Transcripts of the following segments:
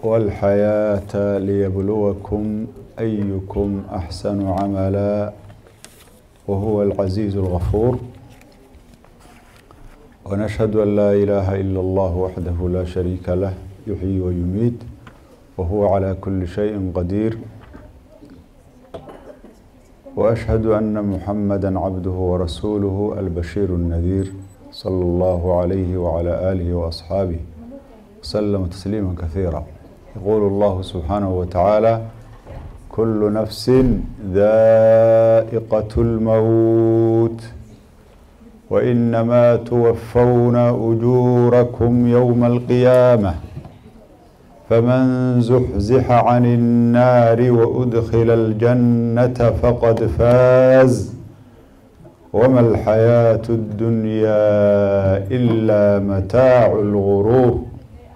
والحياة ليبلوكم أيكم أحسن عملا وهو العزيز الغفور ونشهد أن لا إله إلا الله وحده لا شريك له يحيي ويميت وهو على كل شيء قدير وأشهد أن محمدا عبده ورسوله البشير النذير صلى الله عليه وعلى آله وأصحابه وسلم تسليما كثيرا يقول الله سبحانه وتعالى كل نفس ذائقة الموت وإنما توفون أجوركم يوم القيامة فمن زحزح عن النار وأدخل الجنة فقد فاز وما الحياة الدنيا إلا متاع الغرور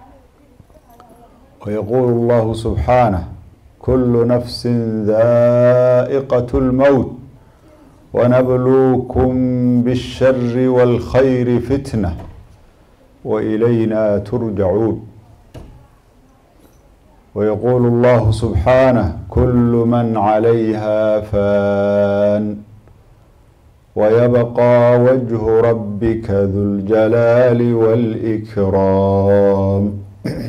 ويقول الله سبحانه كل نفس ذائقة الموت ونبلوكم بالشر والخير فتنة وإلينا ترجعون ويقول الله سبحانه كل من عليها فان ويبقى وجه ربك ذو الجلال والإكرام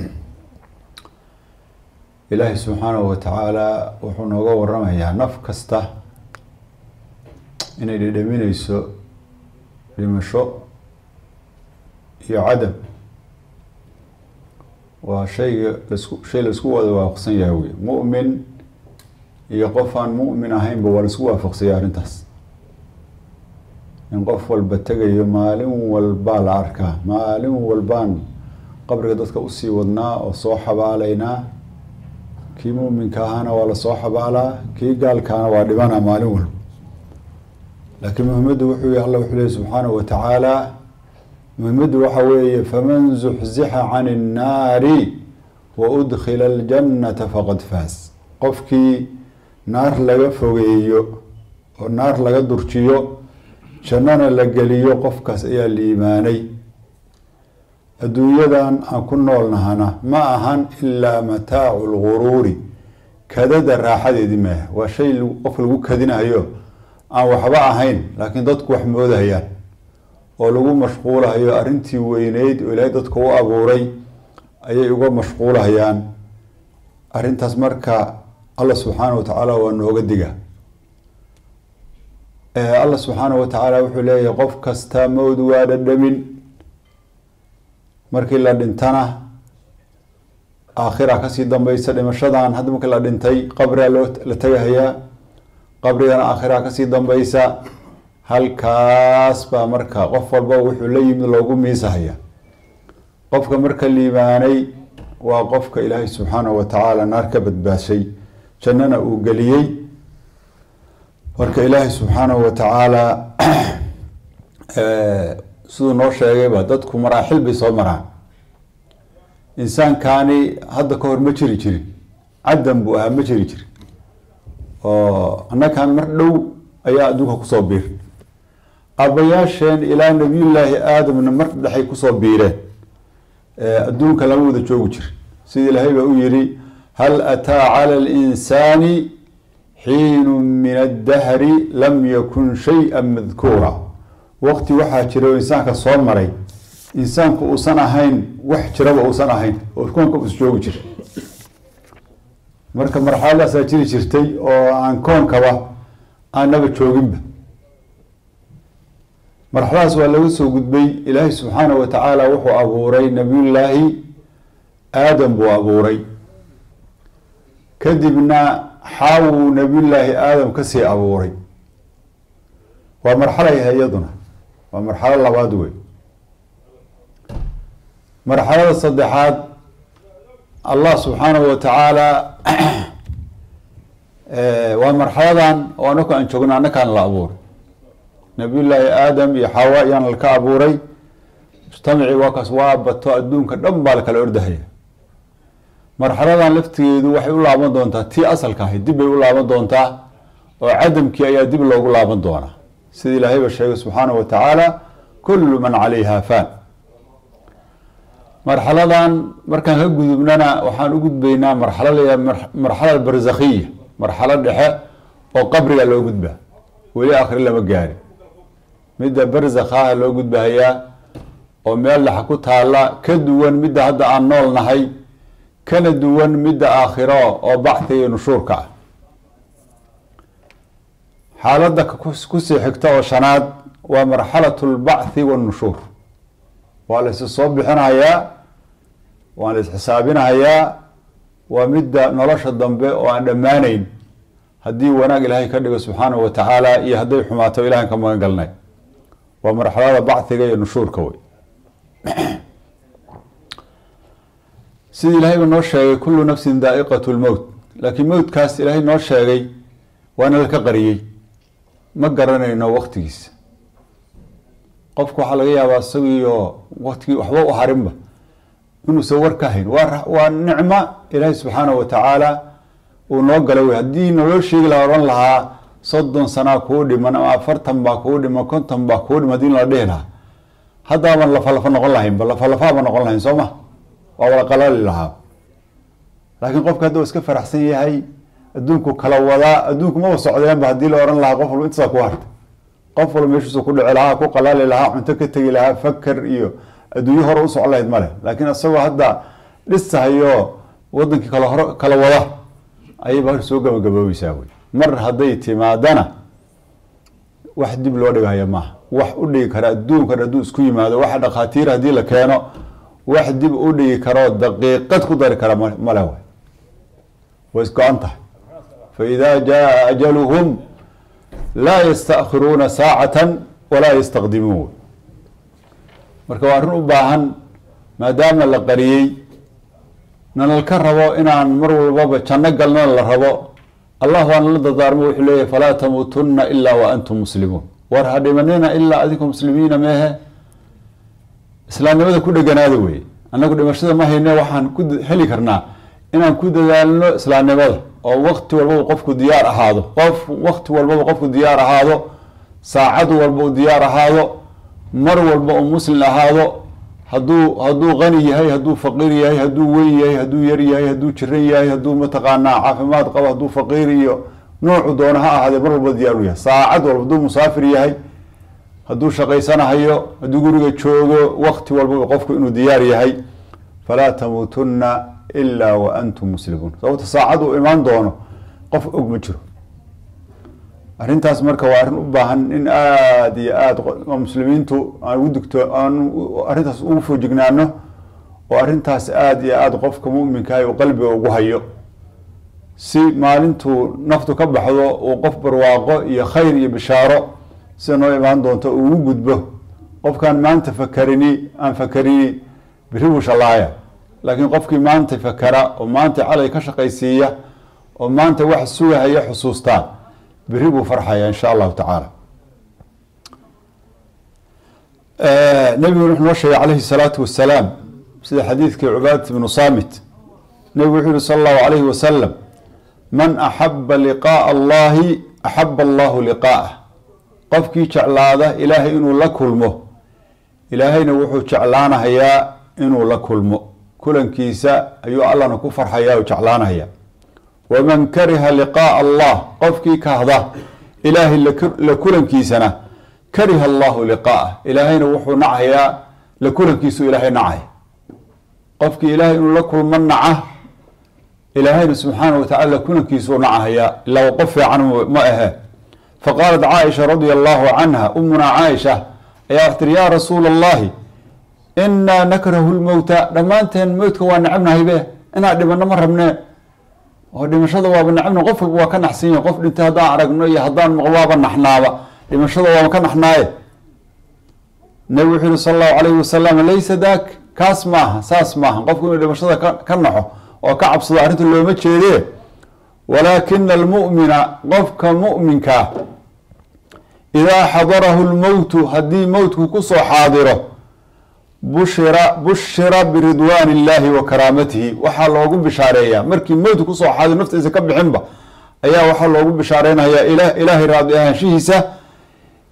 ilaahay subxaanahu watacaala wuxuu nooga waramayaa naf kasta inay dhedhamineyso dhimasho iyo cadam waa shayga lasku shay laisku wada waafaqsan yahay wey mu'min iyo qof aan mu'min ahaynba waa laisku waafaqsanya arrintaas in qof walba tegayo maalin walbaa la arkaa maalin walbaan qabriga dadka usii wadnaa oo soo xabaalaynaa kii muminka ahaana waa lasoo xabaalaa kii gaalkaana waa dhibanaa maalin walba laakiin muhimaddu wuxuu y alla wuxuu leey subxaanahu watacaala muhimaddu waxa weeye faman zuxzixa can innaari wa udkhila aljannata faqad faas qofkii naar laga fogeeyo oo naar laga durjiyo jannana la geliyo qofkaas ayaa liimaanay adduunyadan aan ku noolnahana ma ahan ilaa mataacu lguruuri kadada raaxadeedii maaha waa shay qof lagu kadinayo aan waxba ahayn laakiin dadku wax moodahayaan oo lagu mashquulahayo arrintii weyneyd oo ilaahay dadka u abuuray ayay uga mashquulahayaan arrintaas marka allah subxaana wa tacaala waa nooga diga allah subxaana wa tacaala wuxuu leeyahay qof kasta mowd waa dhadhamin markii la dhintana aakhira kasii dambeysa dhimashadan hadda markii la dhintay qabrigaa loo la tegahayaa qabrigana aakhira kasii dambeysa halkaas baa marka qof walba wuxuu la yimid loogu miisahaya qofka marka liibaanay waa qofka ilaahay subxaanahu watacaala naar ka badbaashay jannana uu geliyey marka ilaahay subxaanahu watacaala siduu noo sheegayba dadku maraaxil bay soo maraan insaankani hadda ka hor ma jiri jirin caddan buu ahaa ma jiri jirin oo annakan mar dhow ayaa adduunka kusoo biir aabbayaasheen ilaa nabiyullaahi aadamna mar dhexay kusoo biireen adduunka lama wada joogi jir sida ilaahay baa u yihi hal ataa cala alinsaani xiinu min addahri lam yakun shay-a madkuura waqti waxaa jira oo insaanka soo maray insaanku uusan ahayn wax jiraba uusan ahayn oo koonka us joogi jira marka marxaladaasaa jiri jirtay oo aan koonkaba aanaba jooginba marxaladaas waa laga soo gudbay ilaahay subxaanahu watacaala wuxuu abuuray nabiyullaahi aadam buu abuuray kadibna xaawuu nabiyullaahi aadam kasii abuuray waa marxalayha iyaduna waa marxalo labaad wey marxalada saddexaad allah subxaanahu watacaala waa marxaladan oo anaka aan joogno annakaan la abuuray nabiyullaahi aadam iyo xawa ayaan laka abuuray mujtamacii waa kaas waa bato adduunka dhan baa lakala ordahaya marxaladan laftigeedu waxay u laaban doontaa tii asalka ahayd dib bay u laaban doontaa oo cadamkii ayaa dib loogu laaban doonaa sida ilaahay ba sheegay subxaanahu wa tacaala kullu man calayha faan marxaladan markaan ka gudubnana waxaan u gudbaynaa marxalo la marxala barzakhiya marxalo dhexe oo qabriga loo gudba weli akhri lama gaari midda barzakhaha loo gudbahayaa oo meel dhexa ku taalla ka duwan midda hadda aan nool nahay kana duwan midda aakhiro oo bactiga iyo nushuurka ah xaaladda kusii xigta oo shanaad waa marxalatu lbachi wannushuur waa la is soo bixinayaa waa la isxisaabinahayaa waa midda nolosha dambe oo aan dhammaanayn haddii wanaag ilaahay ka dhigo subxaanahu wa tacaala iyo hadday xumaato ilahan ka magan galnay waa marxalada bachiga iyo nushuurka wey sidii ilahayba noo sheegay kullu nafsin daa'iqat lmowt laakiin mowtkaas ilaahay noo sheegay waana laka qariyey ma garanayno waktigiisa qofku waxaa laga yaabaa isagiiyo waktigii waxba u harinba inuusan war ka hayn waa waa nicmo ilaahay subxaanahu wa tacaala uu noo gala wey haddii naloo sheegi lahaa odhan lahaa soddon sanaa kuu dhiman ama afartan baa kuu dhiman konton baa kuu dhiman hadii nala dhihi lahaa haddaaban lafalafa noqon lahaynba lafalafaaba noqon lahayn soo ma waa wala qalali lahaa laakiin qofka hadda iska faraxsan yahay adduunku kala wadaa adduunku maba socdeenba haddii la ohan lahaa qof walba intasaa ku hartay qof walba meeshiisu ku dhici lahaa ku qalali lahaa cunto ka tegi lahaa fakar iyo adduunyo hore u socon lahayd male laakiin isagoo hadda dhisahayo wadankii kala hor kala wada ayayba hor soo gabagaboobaysaa wey mar hadday timaadana wax dib loo dhigahaya maaha wax u dhigi kara adduunkan hadduu isku yimaado waxa dhakhaatiir haddii la keeno wax dib u dhigi karoo daqiiqad ku dari kara male way way isgo-an tahay faida jaa ajaluhum laa yastakhiruuna saacatan walaa yastaqdimuun marka waa arrin u baahan maadaama la qariyey nanalka rabo inaan mar walbaba janno galnana la rabo allah waana la dardaarmo wuxuu leeyahy falaa tamuutunna ilaa wa antum muslimuun war ha dhimanina ilaa adinku muslimiina meehe islaamnimada ku dheganaada weye annagu dhimashada ma hayne waxaan ku heli karnaa inaan ku dadaalno islaamnimada oo wakti walbaba qofku diyaar ahaado qof wakti walbaba qofku diyaar ahaado saacad walba u diyaar ahaado mar walba uu muslim ahaado hadduu hadduu qani yahay hadduu faqiir yahay hadduu weyn yahay hadduu yar yahay hadduu jiran yahay hadduu mataqaanaa caafimaad qabo hadduu faqiir iyo noocu doono ha ahaadee mar walba diyaar u yahay saacad walba hadduu musaafir yahay hadduu shaqaysanahayo hadduu guriga joogo wakti walbaba qofku inuu diyaar yahay falaa tamuutunna ilaa wa antum muslimuun sababta saacad uu imaan doono qof og ma jiro arrintaas marka waa arrin u baahan in aada iyo aada muslimiintu aan ugu digto aan arrintaas ugu foojignaano oo arrintaas aada iyo aada qofka muminkaah uu qalbiga ugu hayo si maalintuu naftu ka baxdo uu qof barwaaqo iyo khayr iyo bishaaro sida noo imaan doonto uu ugu gudbo qofkaan maanta fakarini aan fakarini biri buu shallaaya laakiin qofkii maanta fakara oo maanta calay ka shaqaysiiya oo maanta wax sugahaya xusuustaan beri buu farxaya insha allahu tacaala nabiguna wuxuu noo sheegay calayhi salaatu wasalaam sida xadiidkii cubaadat ibnu saamit nebigu wuxuu yihi sala allahu alayhi wasalam man axaba liqaaa allahi axaba allahu liqaa'ah qofkii jeclaada ilaahay inuu la kulmo ilaahayna wuxuu jeclaanahayaa inuu la kulmo kulankiisa ayuu allahna ku farxaya oo jeclaanahaya waman kariha liqaaa allah qofkii kahda ilaahay la kulankiisana kariha allahu liqaa'ah ilaahayna wuxuu nacayaa la kulankiisu ilaahay nacay qofkii ilaahay inuu la kulmo naca ilaahayna subxaana wa tacala la kulankiisuu nacahayaa ilaa qof fiican ma ahe faqaalat caaisha radia allahu canha umunaa caaisha ayaa wax tiri yaa rasuula allahi inaa nakrahu lmowta dhammaanteen mowtka waa necabnahaybe inaan dhimano ma rabnee oo dhimashada waaba necabna qof walba waa ka naxsan yahi qof dhintay haddaan aragno iyo haddaan maqlo waaba naxnaaba dhimashada waaba ka naxnaaye nabigu wuxuu yihi sala allahu alayhi wasalam laysa daak kaas maaha saas maaha qofku inuu dhimashada ka naxo oo ka cabsado arrinta looma jeedee walaakina almu'mina qofka mu'minkaa idaa xadarahu lmowtu haddii mowtku kusoo xaadiro bushira bushira biridwaan illaahi wa karaamatihi waxaa loogu bishaareeyaa markii mowtku kusoo xaadiro naftiisa ka bixinba ayaa waxaa loogu bishaareynaya ilaahay raadi ahaanshihiisa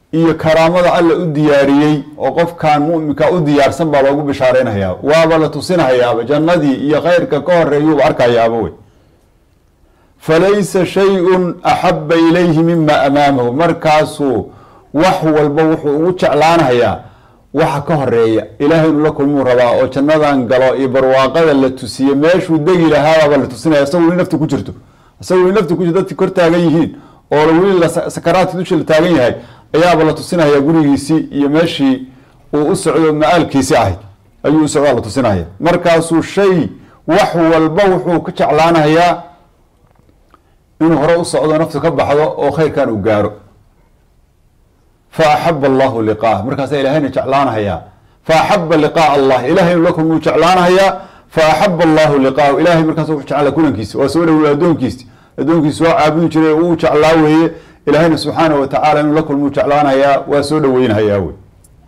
iyo karaamada alla u diyaariyey oo qofkan muminka u diyaarsan baa loogu bishaareynayaa waaba la tusinahayaaba jannadii iyo khayrka ka horeeyuuba arkayaaba wey falaysa shay-un axaba ilayhi mima amaamahu markaasuu wax walba wuxuu ugu jeclaanayaa waxa ka horeeya ilaahay inuu la kulmuu rabaa oo jannadan galo iyo barwaaqada la tusiye meeshuu degi lahaababa la tusinaya isagoo weli nafti ku jirto isagoo weli nafti ku jirto dadki kor taagan yihiin oo weli sakaraadki dusha la taagan yahay ayaaba la tusinaya gurigiisii iyo meeshii uu u socdo ma-aalkiisi ahayd ayuu u socdaa la tusinaya markaasuu shay wax walba wuxuu ka jeclaanayaa inuu hore u socdo naftu ka baxdo oo khayrkan uu gaaro fa axaba allahu liqaah markaasa ilahayna jeclaanahayaa fa axaba liqaa allah ilahay inuu la kulmuu jeclaanahayaa fa axaba allahu liqaahu ilahay markaas wuxuu jeclaa kulankiisi waa soo dhawey addoonkiisi addoonkiisi waa caabudi jiray uu jeclaa weeye ilaahayna subxaanahu watacaala inuu la kulmuu jeclaanayaa waa soo dhaweynhayaa wey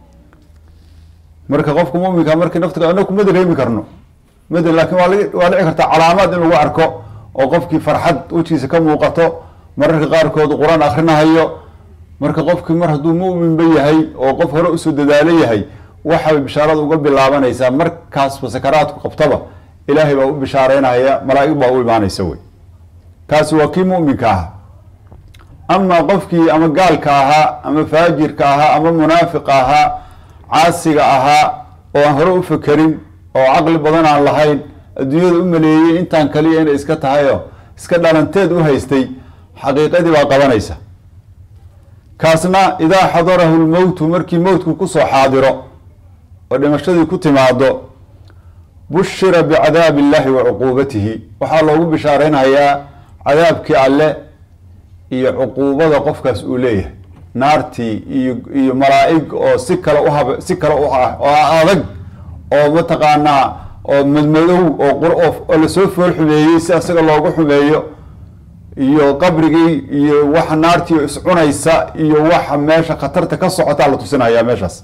marka qofka muminka markii naftiga anaku ma dareemi karno mad laakiin waa waa dhici kartaa calaamaad in lagu arko oo qofkii farxad wejigiisa ka muuqato mararka qaarkood qur-aan akrinahayo marka qofkii mar hadduu muminba yahay oo qof hore usoo dadaalo yahay waxay bishaarada uga bilaabanaysaa markaasba sakaraadku qabtaba ilaahay baa u bishaareynaya malaa-ig baa u imaanaysa wey kaasi waa kii muminka ah ama qofkii ama gaalka ahaa ama faajirka ahaa ama munaafiqa ahaa caasiga ahaa oo aan hore u fekerin oo caqli badan aan lahayn adduunyada u maleeyey intaan kaliya inay iska tahayoo iska dhalanteed u haystay xaqiiqadii baa qabanaysa kaasna idaa xadarahu lmowtu markii mowtku kusoo xaadiro oo dhimashadii ku timaado bushira bicadaabi illahi wa cuquubatihi waxaa loogu bishaareynhayaa cadaabkii alle iyo cuquubada qofkaas uu leeyahay naartii iyo iyo malaa-ig oo si kale uhab si kale u ah oo adag oo mataqaanaa oo madmadow oo qoo lasoo fool xumeeyey si asaga loogu xumeeyo iyo qabrigii iyo waxa naartii iscunaysa iyo waxa meesha khatarta ka socotaa la tusinaya meeshaas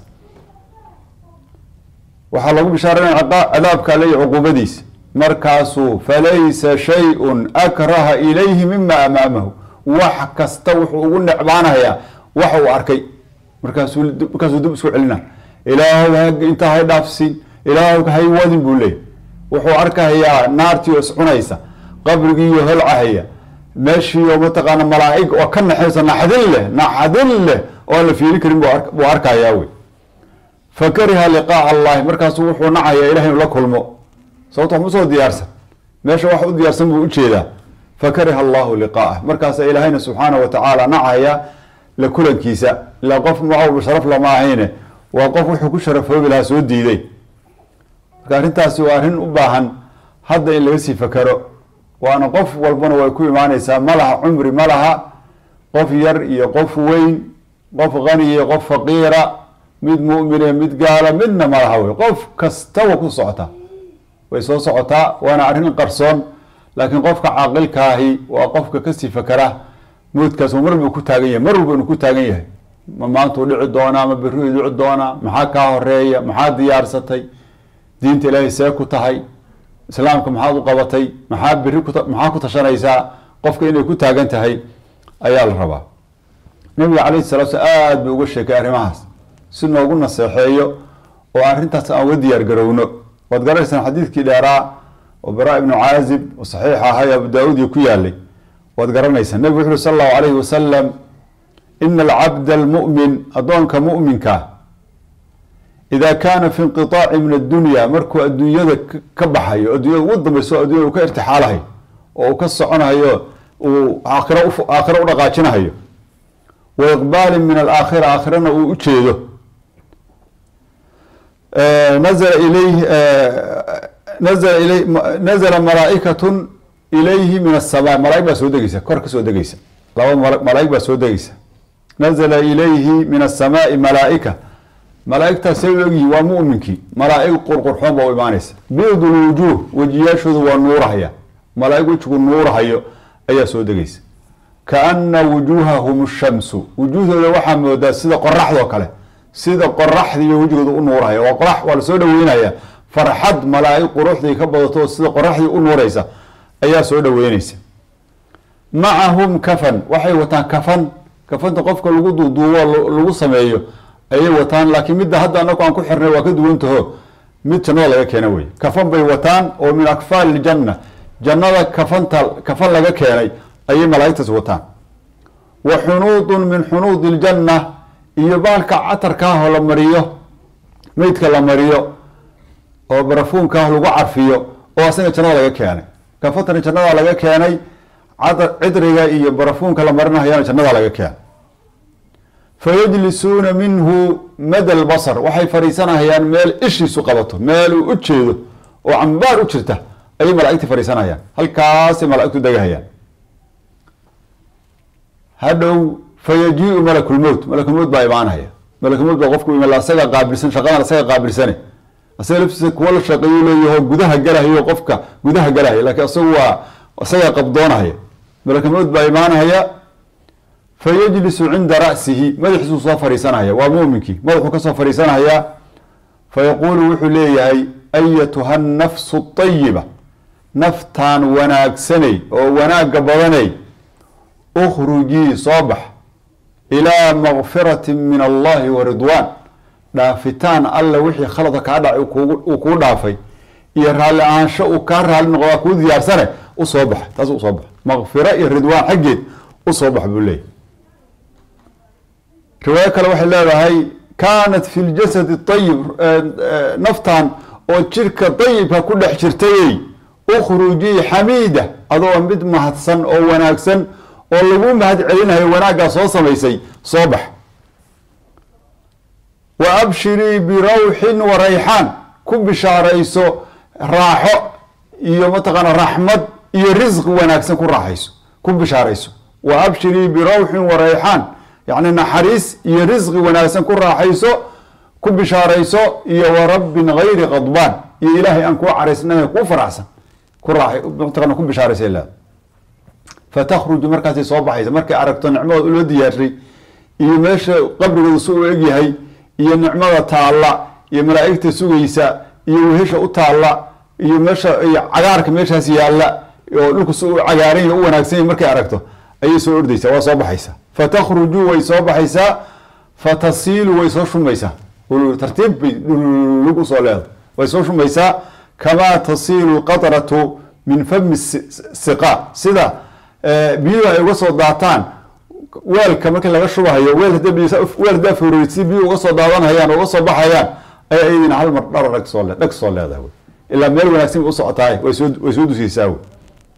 waxaa lagu bishaareynaya cadaabka ale iyo cuquubadiisa markaasuu falaysa shay-un akraha ilayhi mima amaamahu wax kasta wuxuu ugu necbaanayaa waxa uu arkay markaasuu markaasuu dib isku celina ilaahow intaa hay dhaafsiin ilaahow hay wadin buu leeyay wuxuu arkahayaa naartii oo iscunaysa qabrigiiyo holcahaya meeshii oo mataqaana malaa-ig oo ka naxaysa naxdin leh naxdin leh oo aan la fiili karin buu arkayaa wey fa kariha liqaa'a allahi markaasu wuxuu nacayaa ilahay inu la kulmo sababto ma soo diyaarsan meesha wax u diyaarsan buu ujeedaa fa kariha allahu liqaa'ah markaasa ilaahayna subxaana wa tacaala nacaya la kulankiisa ilaa qof macawba sharaf lama ahayne waa qof wuxuu ku sharafoobi lahaa soo diiday marka arrintaasi waa arrin u baahan hadda in laga sii fakero waana qof walbana way ku imaaneysaa ma laha cumri ma laha qof yar iyo qof weyn qof qani iyo qof faqiira mid mu'mine mid gaala midna ma laha wey qof kastaba ku socotaa way soo socotaa waana arrin qarsoon laakiin qofka caaqilkaahi waa qofka kasii fakera mowdkaas mar buu ku taagan yahay mar walba inuu ku taagan yahay ma maantuu dhici doonaa ma berriuu dhici doonaa maxaa kaa horeeya maxaa diyaarsatay diinta ilaahay see ku tahay islaamka maxaad u qabatay maxaa beri maxaa ku tashanaysaa qofka inay ku taagan tahay ayaa la rabaa nabiga calayhi salatu slam aada buu uga sheekay arrimahaas si noogu naseexeeyo oo arrintaas aan uga diyaar garowno waad garanaysaan xadiidkii dheeraa oo bara ibnu caazib oo saxiix ahay abu daa-uud ku yaalay waad garanaysaan nebigu wuxu uri sala allahu alayhi wasalam ina alcabda almu'min addoonka mu'minka ida kaana fi inqiطaaci min addunya markuu adduunyada ka baxayo addunyada ugu dambayso addunyada uu ka irtixaalahayo oo uu ka soconahayo uu aakhira aakhira u dhaqaajinahayo wa iqbaalin min alaakhira aakhirana uu u jeedo nazla ilayhi nazla ilay nazla malaaikatun ilayhi min asamaa malaaig baa soo degeysa kor ka soo degeysa laba malaaig baa soo degeysa nazla ilayhi min asamaai malaaika malaaigtaas say u egyihin waa muminkii malaa-ig qurqurxoon baa u imaanaysa biidul wujuuh wejiyaashooda waa nuurahaya malaa-ig wejigu nuurahayo ayaa soo degeysa kaana wujuuhahum shamsu wujuuhdooda waxaa moodaa sida qoraxdoo kale sida qoraxdiiyo wejigooda u nuurahaya waa qorax waa lasoo dhaweynaya farxad malaa-ig quruxdii ka badato sida qoraxdii u nuureysa ayaa soo dhaweyneysa macahum kafan waxay wataan kafan kafanta qofka lagu duuduubo lagu sameeyo ayay wataan laakiin midda hadda anaku aan ku xirnay waa ka duwantaho mid jannada laga keena wey kafan bay wataan oo min akfaal iljanna jannada kafanta kafan laga keenay ayay malaa'igtaas wataan wa xunuudun min xunuudi iljanna iyo baalka catarkaahoo la mariyo meydka la mariyo oo barafuunkaah lagu carfiyo oo asaga jannada laga keenay kafantana jannada laga keenay cidriga iyo barafuunka la marinahayana jannada laga keenay fayajlisuuna minhu mada lbasar waxay fadhiisanahayaan meel ishiisu qabato meel uu u jeedo oo cambaar u jirta ayay malaa'igta fadhiisanayaan halkaasay malaa'igtu degahayaan hadhow fayajiiu malakulmowt malakulmowt baa imaanaya malakulmowt baa qofku iman asaga qaabilsan shaqadan asaga qaabilsane asaga laftiisa kuwa la shaqeeyu leeyaho gudaha galahayo qofka gudaha galahaya laakiin asagu waa isaga qabdoonahaya malakulmowt baa imaanahaya fayajlisu cinda ra'sihi madaxiisuu soo fadhiisanaya waa muuminkii madaxuu kasoo fadhiisanayaa fayaquulu wuxuu leeyahay ayatuha nafsu ayiba naftaan wanaagsanay oo wanaagga badanay ukhrujii soo bax ilaa makfirati min allahi wa ridwaan dhaafitaan alla wixii khalada kaa dhacay uu kuu dhaafay iyo raalli ahaansho uu kaa raalli noqdaa kuu diyaarsane usoo bax taas usoo bax makfira iyo ridwaan xaggeed usoo bax buu leeyahy riwaayo kale waxay leedahay kaanat fi ljasadi ayib naftan oo jirka dayibka ku dhex jirtayey ukhrujii xamiida adoo mid mahadsan oo wanaagsan oo lagu mahad celinayo wanaaggaa soo samaysay soo bax wa abshirii birawxin wa rayxaan ku bishaarayso raaxo iyo mataqaana raxmad iyo risqi wanaagsan ku raaxayso ku bishaarayso wa abshirii birawxin wa rayxaan yacni naxariis iyo risqi wanaagsan ku raaxayso ku bishaarayso iyo wa rabbin gayri qadbaan iyo ilaahay aan kuu caraysnay kuu faraxsan ku raaxay mataqana ku bishaaraysa leeda fatakhruju markaasay soo baxaysa markay aragto nicmada loo diyaarshay iyo meesha qabrigooda si u egyahay iyo nicmada taalla iyo malaa'igta sugaysa iyo wehesha u taalla iyo meesha iyo cagaarka meeshaas yaalla oo dhulku si u cagaaran u wanaagsan yahy markay aragto ayay soo ordaysaa waa soo baxaysaa fatakhruju way soo baxaysaa fatasiilu way soo shumaysaa tartiib bay dhulug usoo leedahay way soo shumaysaa kamaa tasiilu qatratu min fami siqa sida biyuhu ay uga soo daataan weelka markii laga shubahayo weel weel hadaa furey si biyuhu uga soo daadanhayaan uga soo baxayaan ayaa iyadina hal mar dhar dhag soo dhag soo leedahay wy ilaa meel wanaagsan bay usocotaay way soo way soo dusaysaa wy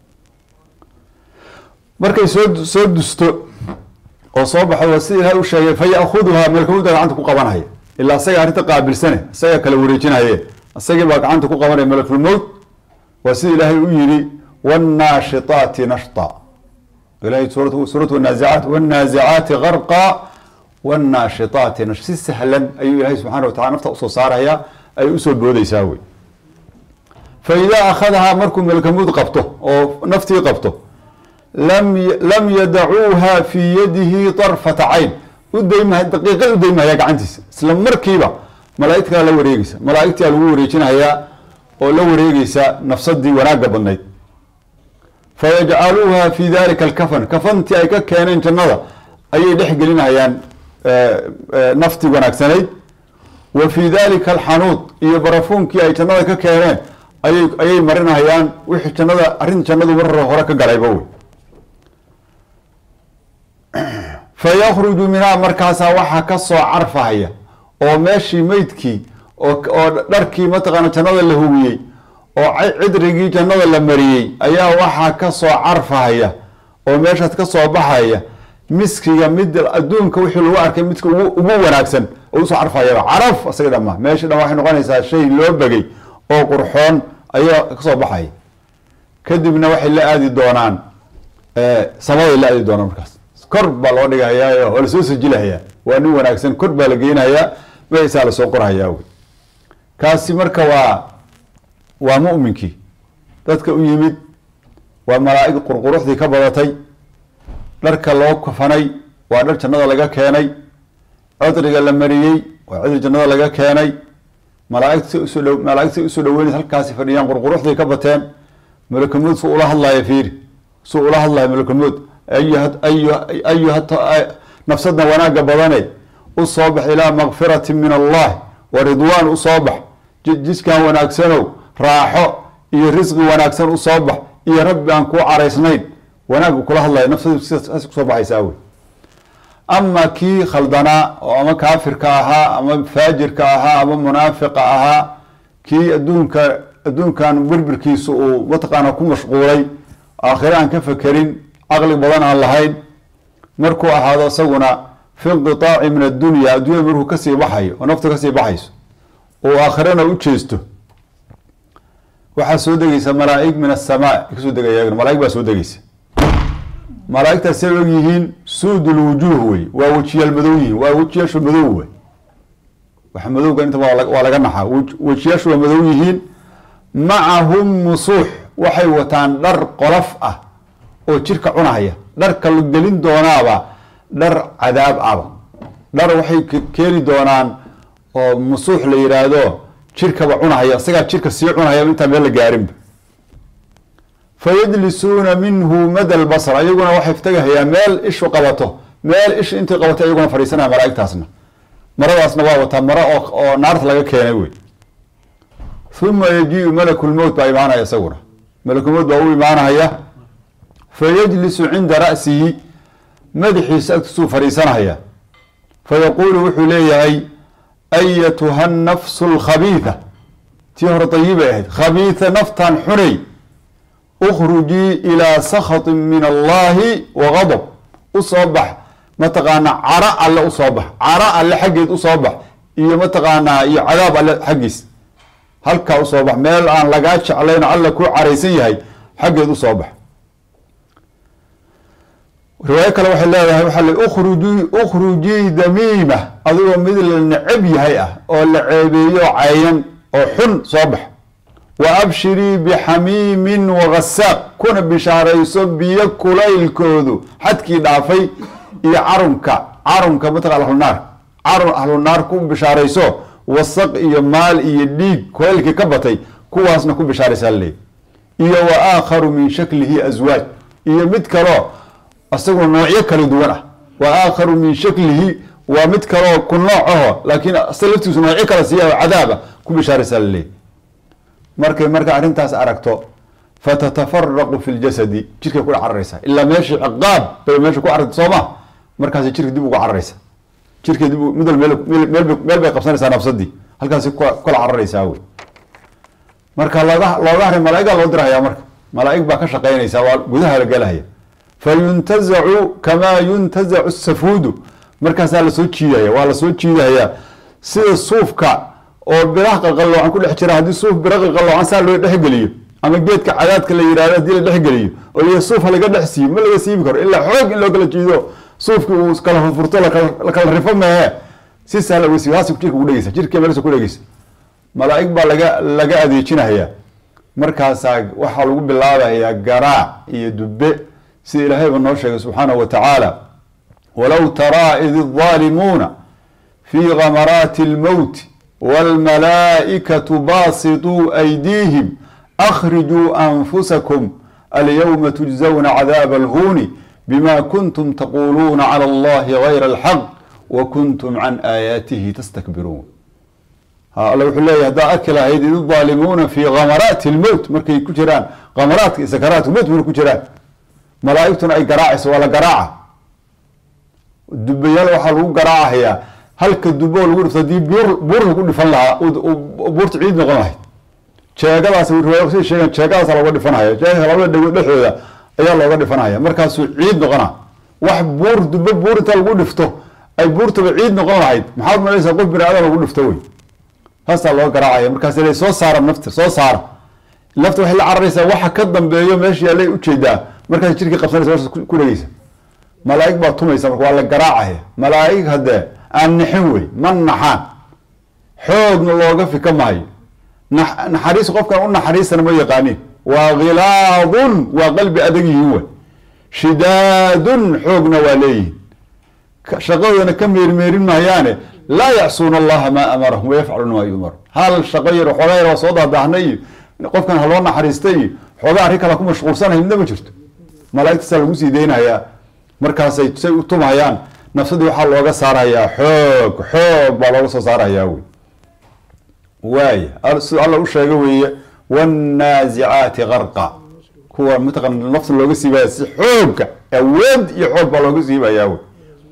markay soo soo dusto oo soo baxdo sida ilahay u sheegay fa ya'khuduhaa malkamuda gacanta ku qabanhaya ilaa isaga arrinta qaabilsane isaga kala wareejinaye isagii baa gacanta ku qabanaya malakulmowt waa sida ilaahay u yidhi wاnnaashitaati nashta ilahay suurat wanaazicaat wاnnaazicaati garqa wاnnaashitaati nash si sahlan ayuu ilahay subxana wa tacala nafta usoo saaraya ay usoo boodeysaa wey fa idaa akhadahaa markuu malkamuud qabto oo naftii qabto lam yadacuuha fii yadihi طarfata cayn udayma daqiiqad udaymahaya gacantiisa isla markiiba malaaigta kala la wareegeysa malaaigtia lagu wareejinayaa oo la wareegeysa nafsadii wanaaga badnayd fayajcaluuha fi dalika alkafan kafantii ay ka keeneen jannada ayay dhex gelinayaan naftii wanaagsanayd wa fi dalika alxanuud iyo barafuunkii ay jannada ka keeneen ayay ayay marinayaan wixii jannada arrin jannadu mar hore ka galayba wey fayakhruju minhaa markaasaa waxaa ka soo carfahaya oo meeshii meydkii oo dharkii mataqaana jannada la hubiyey oo cidrigii jannada la mariyey ayaa waxaa ka soo carfahaya oo meeshaas ka soo baxaya miskiga mid adduunka wixii lagu arkay midka ugu wanaagsan oo usoo carfahayaba caraf isaga dhama meesha dhan waxay noqonaysaa shay loo begay oo qurxoon ayaa kasoo baxaya kadibna waxay la aadi doonaan samaday la aadi doonaan markaas kor baa loo dhigahayaa waa lasoo sajilahayaa waa nin wanaagsan kor baa la geynayaa magaciisaa lasoo qorhayaa wey kaasi marka waa waa mu'minkii dadka u yimid waa malaa'ig qurquruxdii ka badatay dharka loo kafanay waa dhar jannada laga keenay codriga la mariyey waa codri jannada laga keenay malaaigta si usoo dh malaaigta si usoo dhaweynaysa halkaasi fadhiyaan qurquruxday ka bateen malakulmood su ula hadlaya fiiri su ula hadlaya malakulmood ayuha ayuha nafsadna wanaagga badane u soo bax ilaa makfirati min allah wa ridwaan u soo bax jiskan wanaagsanow raaxo iyo risqi wanaagsan u soo bax iyo rabbi aan kuu caraysnayn wanaagga kula hadlaya nafsadu sidaas kusoo baxaysaa wey ama kii khaldanaa oo ama kaafirka ahaa ama faajirka ahaa ama munaafiqa ahaa kii adduunka adduunkan berbirkiisa uu mataqaana ku mashquulay aakhire aan ka fekerin caqli badan aan lahayn markuu ahaado isaguna fi inqitaaci min addunya adduunyada markuu kasii baxayo oo naftu kasii baxayso oo aakhirana u jeesto waxaa soo degeysa malaaig min asamaa kasoo degaya malaaig baa soo degeysa malaaigtaas say og yihiin suudul wujuuh wey waa wejiyaal madow yihiin waa wejiyaashu madow wey wax madowga inta waa laga naxaa wejiyaashu waa madow yihiin macahum musuux waxay wataan dhar qolof ah oo jirka cunahaya dharka la gelin doonaaba dhar cadaab aba dhar waxay keeni doonaan oo musuux la yidhaahdo jirkaba cunahaya isagaa jirka sii cunahaya intaan meel la gaarinba fayajlisuuna minhu mada lbasr ayaguna waxay tagahayaan meel ishu qabato meel ish intii qabatay ayaguna fadhiisanaya malaaigtaasna maradaasna waa wataa maro oo naarta laga keenay wey uma yajiu malakulmowt baa imaanaya isaguna malakulmowt baa u imaanaya fayajlisu cinda ra'sihi madaxiisa agtiisuu fadhiisanaya fayaquulu wuxuu leeyahay ayatuha nafsu lkhabiitha tii hore dayibay ahayd khabiitha naftan xunay ukhrujii ilaa sakhatin min allahi wa gadab usoo bax mataqaanaa caro alle usoo bax caro alle xaggeed usoo bax iyo mataqaanaa iyo cadaab alle xaggiis halkaa usoo bax meel aan lagaa jeclayn alla ku caraysan yahay xaggeed usoo bax riwaayo kale waxay leedahay waxaa l ukhrujii ukhrujii damiima adigoo mid la necab yahay ah oo la ceebeeyo cayan oo xun soo bax wa abshirii bixamiimin wagasaaq kuna bishaarayso biyo kulaylkoodu xadkii dhaafay iyo carunka carunka mataqan ahlunaar carun ahlunaar ku bishaarayso wasaq iyo maal iyo dhiig kulaylkii ka batay kuwaasna ku bishaaraysaa laleey iyo wa aakharu min shaklihi aswaaj iyo mid kaloo isaguna noocyo kala duwan ah wa aakharu min shaklihi waa mid kaloo ku nooc aho laakiin isaga laftiisu noocyo kala siiya cadaaba ku bishaaraysaa laleey markay marka arrintaas aragto fatatafaraku fi ljasadi jirkay ku cararaysaa ilaa meeshii ciqaab bay meesha ku cararta soo ma markaas jirka dib uga cararaysa jirka dib mid meel bay qabsanaysaa nafsadii halkaasi kula cararaysaa wey marka looga looga haray malaa'igaa loo dirahaya marka malaa'ig baa ka shaqeynaysa waa gudaha la gelahaya fayuntazacu kamaa yuntazacu safuudu markaasaa lasoo jiidaya waa lasoo jiidahaya sida suufka oo biraha qalqalloocan ku dhex jira haddii suuf bira qalqalloocan saa loo dhexgeliyo ama geedka cadaadka la yihahdo haddii la dhexgeliyo oo liya suuf ha laga dhex siiyo ma laga siibi karo ilaa xoog in loo kala jiido suufki uu kala furfurto lakala rifo mehe si sahla uga siiyo haas jirka ugu dhegeysa jirka meelsa ku dhegeysa malaa'ig baa laga laga adeejinaya markaasaa waxaa lagu bilaabayaa garaac iyo dube sida ilaahayba noo sheegay subxaanahu wa tacaala walow taraa id الظaalimuuna fii gamaraati اlmowti wاlmalaa'ikatu baasituu aydiihim akhrijuu anfusakum alyowma tujzawna cadaaba alhuuni bima kuntum taquluuna calى allahi gayra alxaq wa kuntum can aayaatihi tastakbiruun alla wuxuu leeyahy haddaa arki lahayd id الظaalimuuna fii gamaraati اlmowt markay ku jiraan gamaraadka iyo sakaraat mowt markay ku jiraan malaa'igtuna ay garaacayso waa la garaaca dubayaal waxaa lagu garaacahayaa halka dubo lagu dhifto haddii buur buur lagu dhifan lahaa buurta ciid noqon lahayd jeegadaas riwaaya say sheegaan jeegadaasa looga dhifanhaya jeega labada dhagood dhexdooda ayaa looga dhifanhaya markaasuu ciid noqona wax buur dubo buur inta lagu dhifto ay buurtaba ciid noqon lahayd maxaad malaysaa qof bini aadan lagu dhifto wey haasaa loo garaacaya markaas la soo saara nafta soo saara lafta waxay la cararaysaa waxa ka dambeeyo meesha yaallay ujeedaa markaas jirkii qabsanaysa meesha ku dhegeysa malaa'ig baa tumaysa marka waa la garaacaya malaa'ig haddee aan nixin wey ma naxaan xoogna looga fika maayo naxariis qofkan u naxariistana ma yaqaanin waa khilaadun waa qalbi adag yihiin wey shidaadun xoogna waa leeyihin shaqadoodana ka meermeerin maayaane laa yacsuuna allaha maa amarahum wayafcaluuna maa yu'maru hal shaqo yar xoogaa yar waa soo daadaahnay iyo qofkan haloo naxariistay iyo xoogaa arrin kala ku mashquulsanahay midna ma jirto malaa'igtaasaa lagu sii deynayaa markaasay say u tumhayaan nafsadii waxaa looga saarayaa xoog xoog baa looga soo saarayaa wey waaya sida alla u sheega weeye wannaazicaati qarqa kuwa mataqana nafta looga siibaya si xooga awood iyo xoog baa looga siibayaa wey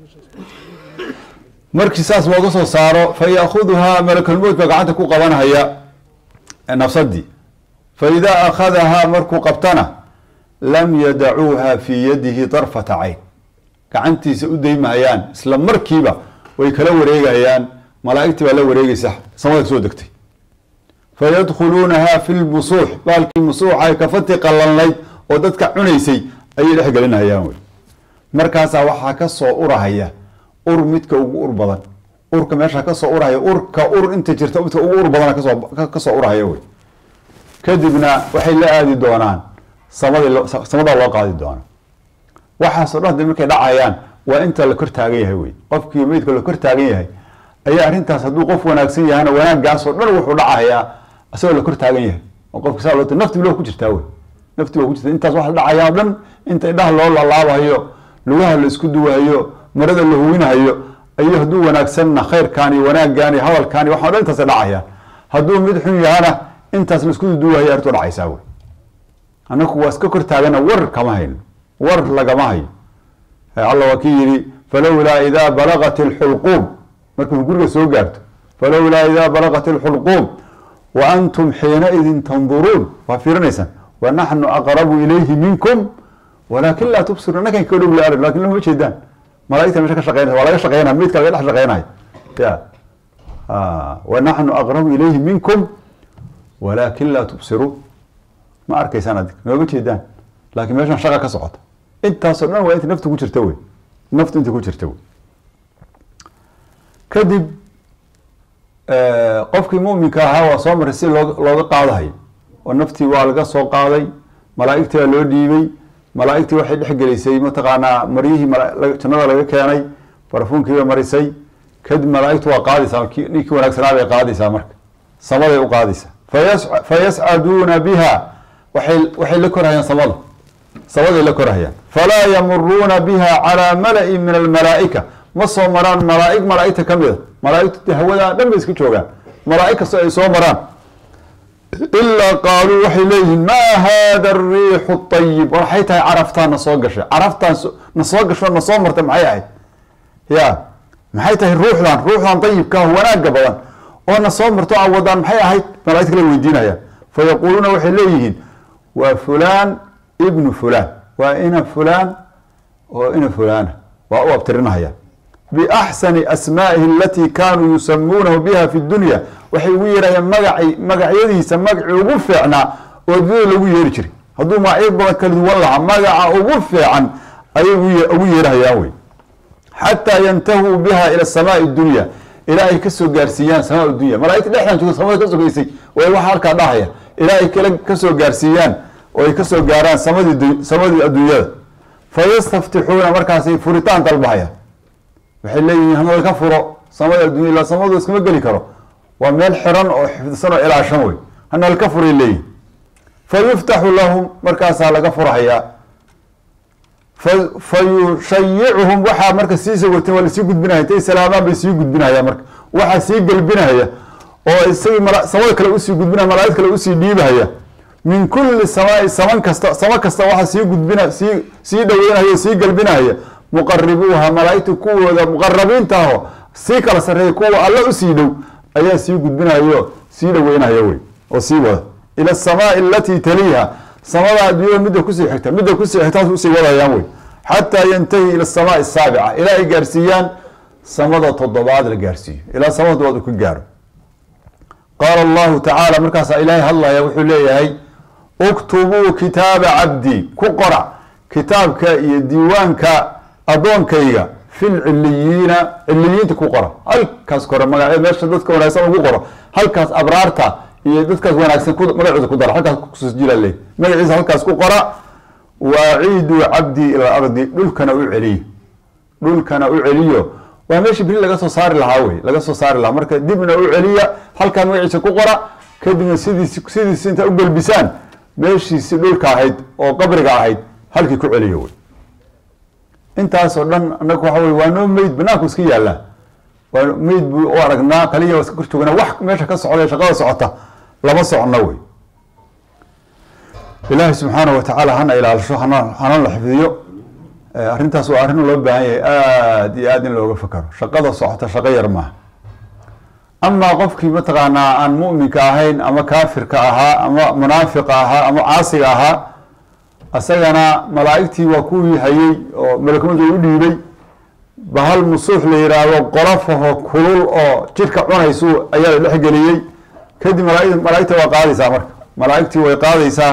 markii saas looga soo saaro fa yaakuduhaa malakulmowt baa gacanta ku qabanhaya nafsadii fa idaa akhadahaa markuu qabtana lam yadacuuha fii yadihi darfata cayn gacantiisa u daymahayaan isla markiiba way kala wareegayaan malaaigtii baa la wareegeysa samada kasoo degtay fayadkhuluunaha fi lmusuux baalkii musuuxa kafati qalalnayd oo dadka cunaysay ayay dhex gelinahayaan wey markaasaa waxaa kasoo urahaya ur midka ugu ur badan urka meesha kasoo urahaya urka ur inta jirta midka ugu ur badan kasoo kasoo urahaya wey kadibna waxay la aadi doonaan samadi samadaa loo qaadi doona waxaasoo dhan markay dhacayaan waa inta la kor taagan yahay wey qofkii meydka la kor taagan yahay ayaa arrintaas hadduu qof wanaagsan yahana wanaagaasoo dhan wuxuu dhacayaa isagoo la kor taagan yahay oo qofka saa loo nafti bilo ku jirtaa wey nafti waa ku jirta intaas waxa dhacayaan o dhan inta indhaha loo laalaabahayo lugaha la isku duwahayo marada la huwinahayo ayuu hadduu wanaagsanna khayrkaan iyo wanaaggaan iyo hadalkaan iyo waxaa dhan intaas dhacayaan hadduu mid xun yahana intaas la isku duwahaya arrintu dhacaysaa wey annaku waa iska kor taagana war kama hayno war lagama hayo alla waa kii yihi falowlaa idaa balaqat ilxulquum markuu guriga soo gaarto falowlaa idaa balaqat ilxulquum wa antum xiinaidin tanduruun waa fiirinaysaan wa naxnu aqrabu ilayhi minkum walaakin laa tubsiruun annakan ka dhow la lakin lama jeedaan malaigta meesha ka shaqeynaysa waa laga shaqeynaya midka laga dhex shaqeynaya ya wa naxnu aqrabu ilayhi minkum walaakin laa tubsiruun ma arkaysaan adig nooma jeedaan laakiin meeshan shaqa ka socota intaasoo dhan waa inta naftu ku jirta wey naftu inta ku jirta wey kadib qofkii muminka ahaa waa soo maray si loo looga qaadahayo oo naftii waa laga soo qaaday malaaigtii baa loo dhiibay malaaigtii waxay dhexgelisay mataqaanaa maryihii jannada laga keenay barafuunkiibay marisay kadib malaaigtu waa qaadaysaa ninkii wanaagsanaa bay qaadaysaa marka samaday u qaadaysaa fa yascaduuna biha waay waxay la korhayaan samada samaday la korhayaan falaa yamuruuna biha calaa mala'in min almalaa'ika ma soo maraan malaaig malaaigta ka mida malaaigtu hawadaa dhan bay iska joogaan malaaig kastoo ay soo maraan ilaa qaaluu waxay leeyihiin maa hada ariixu ayib waxay tahay caraftaan na soo gashay caraftaan na soo gasho na soo martay maxay ahayd ya maxay tahay ruuxdan ruuxdan ayibka wanaaga badan oo na soo marto a wadaan maxay ahayd malaaigta kala weydiinayaan fa yaquuluuna waxay leeyihiin waa fulaan ibnu fulaan waa ina fulaan oo ina fulaana waa u abtirinahaya biaxsani asmaa'ihi alatii kaanuu yusamuunahu biha fi dunya waxay ugu yeerayaan magaci magacyadiisa magacii ugu fiicnaa oo addunyada lagu yeeri jiray hadduu magacyo badan kala duwan lahaa magaca ugu fiican ayay ugu yeerahayaan wey xataa yantahuu biha ila samaai dunya ilaa ay kasoo gaarsiiyaan samaa dunya malaaigta dhexdan joogta samada ka sogeysay way waxa halkaa dhahaya ilaa ay kala kasoo gaarsiiyaan oo ay kasoo gaaraan samadii samadii adduunyada fayastaftixuuna markaasay furitaan dalbahayaan waxay leeyihiin hanal ka furo samada addunya ila samadu iskama geli karo waa meel xiran oo xifdisan oo ilaashan wey hanal ka furay leeyihin fa yuftaxu lahum markaasaa laga furhayaa fa yushayicuhum waxaa marka sii sawirteen waa lasii gudbinaya intay salaamaan bay sii gudbinaya marka waxaa sii gelbinaya oo isagii samada kale usii gudbinaya malaaig kale usii dhiibahaya min kuli samaai saman kasta samo kasta waxaa sii gudbina sii sii dhaweynaya o sii gelbinaya muqaribuuha malaaigta kuwooda muqarabiinta aho sii kala sareeya kuwa alla usii dhow ayaa sii gudbinayo sii dhaweynaya wey oo sii wada ila asamaai alatii taliiha samada adduunyada midda kusii xigta midda kusii xigtaas usii wadayaan wey xataa yantahi ila asamaai asaabica ilaa ay gaarsiiyaan samada toddobaad la gaarsiiyo ilaa samada toddobaad uu ka gaaro qaala allahu tacaala markaasaa ilaahay hadlaya wuxuu leeyahay uktubuu kitaaba cabdii ku qora kitaabka iyo diiwaanka addoonkayga fil ciliyiina ciliyiinta ku qora halkaas kore magac meesha dadka wanaagsan ugu qoro halkaas abraarta iyo dadkaas wanaagsan magacooda ku dara halkaas kusjila le magaciisa halkaas ku qora waaciiduu cabdii ila ardi dhulkana u celiyo dhulkana u celiyo waa meeshii beri laga soo saari lahaa wey laga soo saari lahaa marka dibna u celiya halkaa magaciisa ku qora kadibna sidiis sidiisi intaa u gelbisaan meeshiisi dhulka ahayd oo qabriga ahayd halkii ku celiyo wey intaasoo dhan anaga waxa wey waa noo meyd banaanku iska yaallaa waa meyd buu u aragnaa kaliya waa iska kor joognaa wax meesha ka socda shaqada socota lama socno wey ilaahay subxaana wa tacaala hana ilaalisho hana hana la xifdiyo arrintaas waa arrin loo baahan yahay aada iyo aada in looga fakaro shaqada socota shaqo yar maaha amaa qofkii mataqaanaa aan mu'minka ahayn ama kaafirka ahaa ama munaafiqa ahaa ama caasiga ahaa isagana malaa'igtii waa kuwii hayey oo malakumadu u dhiibay bahal musuux la yidhaahdo qolafaho kulul oo jidhka cunaysu ayaa la dhexgeliyey kadib malaa malaa'igta waa qaadaysaa marka malaa'igtii way qaadaysaa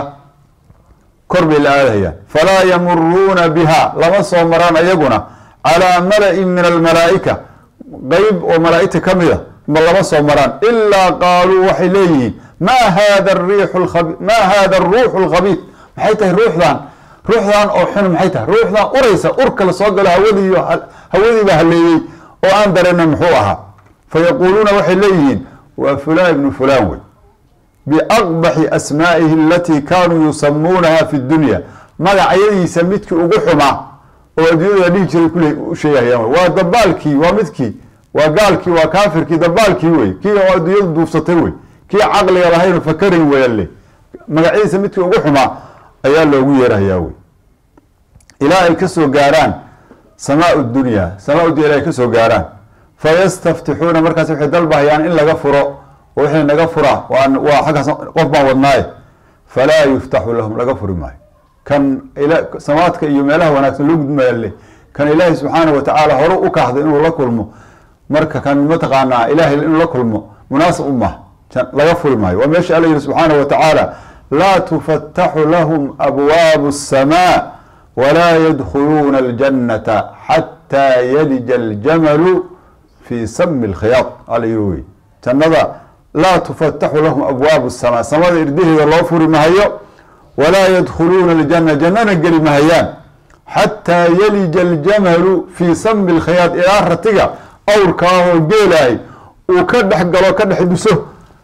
kor bay la aadayaan falaa yamuruuna biha lama soo maraan ayaguna calaa mala-in min almalaa'ika qeyb oo malaa'igta ka mida ma lama soo maraan ilaa qaaluu waxay leeyihiin ma hada riixu ab ma hada aruuxu alkhabiid maxay tahay ruuxdan ruuxdan oo xun maxay tahay ruuxdan uraysa urka la soo galo hawadiiyo hawadii baa haleeyey oo aan dareenin muxuu ahaa fayaquuluuna waxay leeyihiin waa fulaan ibnu fulaan wey biaqbaxi asmaa'ihi alatii kaanuu yusamuunaha fi dunya magacyadiisa midkii ugu xumaa oo adduunyada dhihi jiray kule u sheegahayaan waa dabaalkii waa midkii waa gaalkii waa kaafirkii dabaalkii wey kii adduunyadu duufsatay wey kii caqliga lahayn fakarayn weyalle magacyadiisa midkii ugu xumaa ayaa loogu yeerahayaa wey ilaa ay kasoo gaaraan samaa dunya samaa dunya ilaa ay kasoo gaaraan fayastaftixuuna markaas waxay dalbahayaan in laga furo oo wixii naga fura waa xaggaas qof baan wadnaaye falaa yuftaxu lahum laga furi maayo kan samaadka iyo meelaha wanaagsan loo gudmayalle kan ilaahay subxaana wa tacaala hore u kahday inuu la kulmo marka kan mataqaanaa ilahay inuu la kulmo munaasib u maha laga furi maayo waa meesha alla yihi subxaana wa tacaala laa tufataxu lahum abwaabu الsamaa walaa yadkhuluuna اljannata xataa yalija aljamalu fi sami اlkhiyaad alla yihi wey jannada laa tufataxu lahum abwaabu الsamaa samada irdaheeda loo furi mahayo walaa yadkhuluuna اljana jannana geli mahayaan xataa yalija aljamalu fi sami اlkhiyaad ilaa ratiga awrkaahoo geelahay uu ka dhex galo ka dhex duso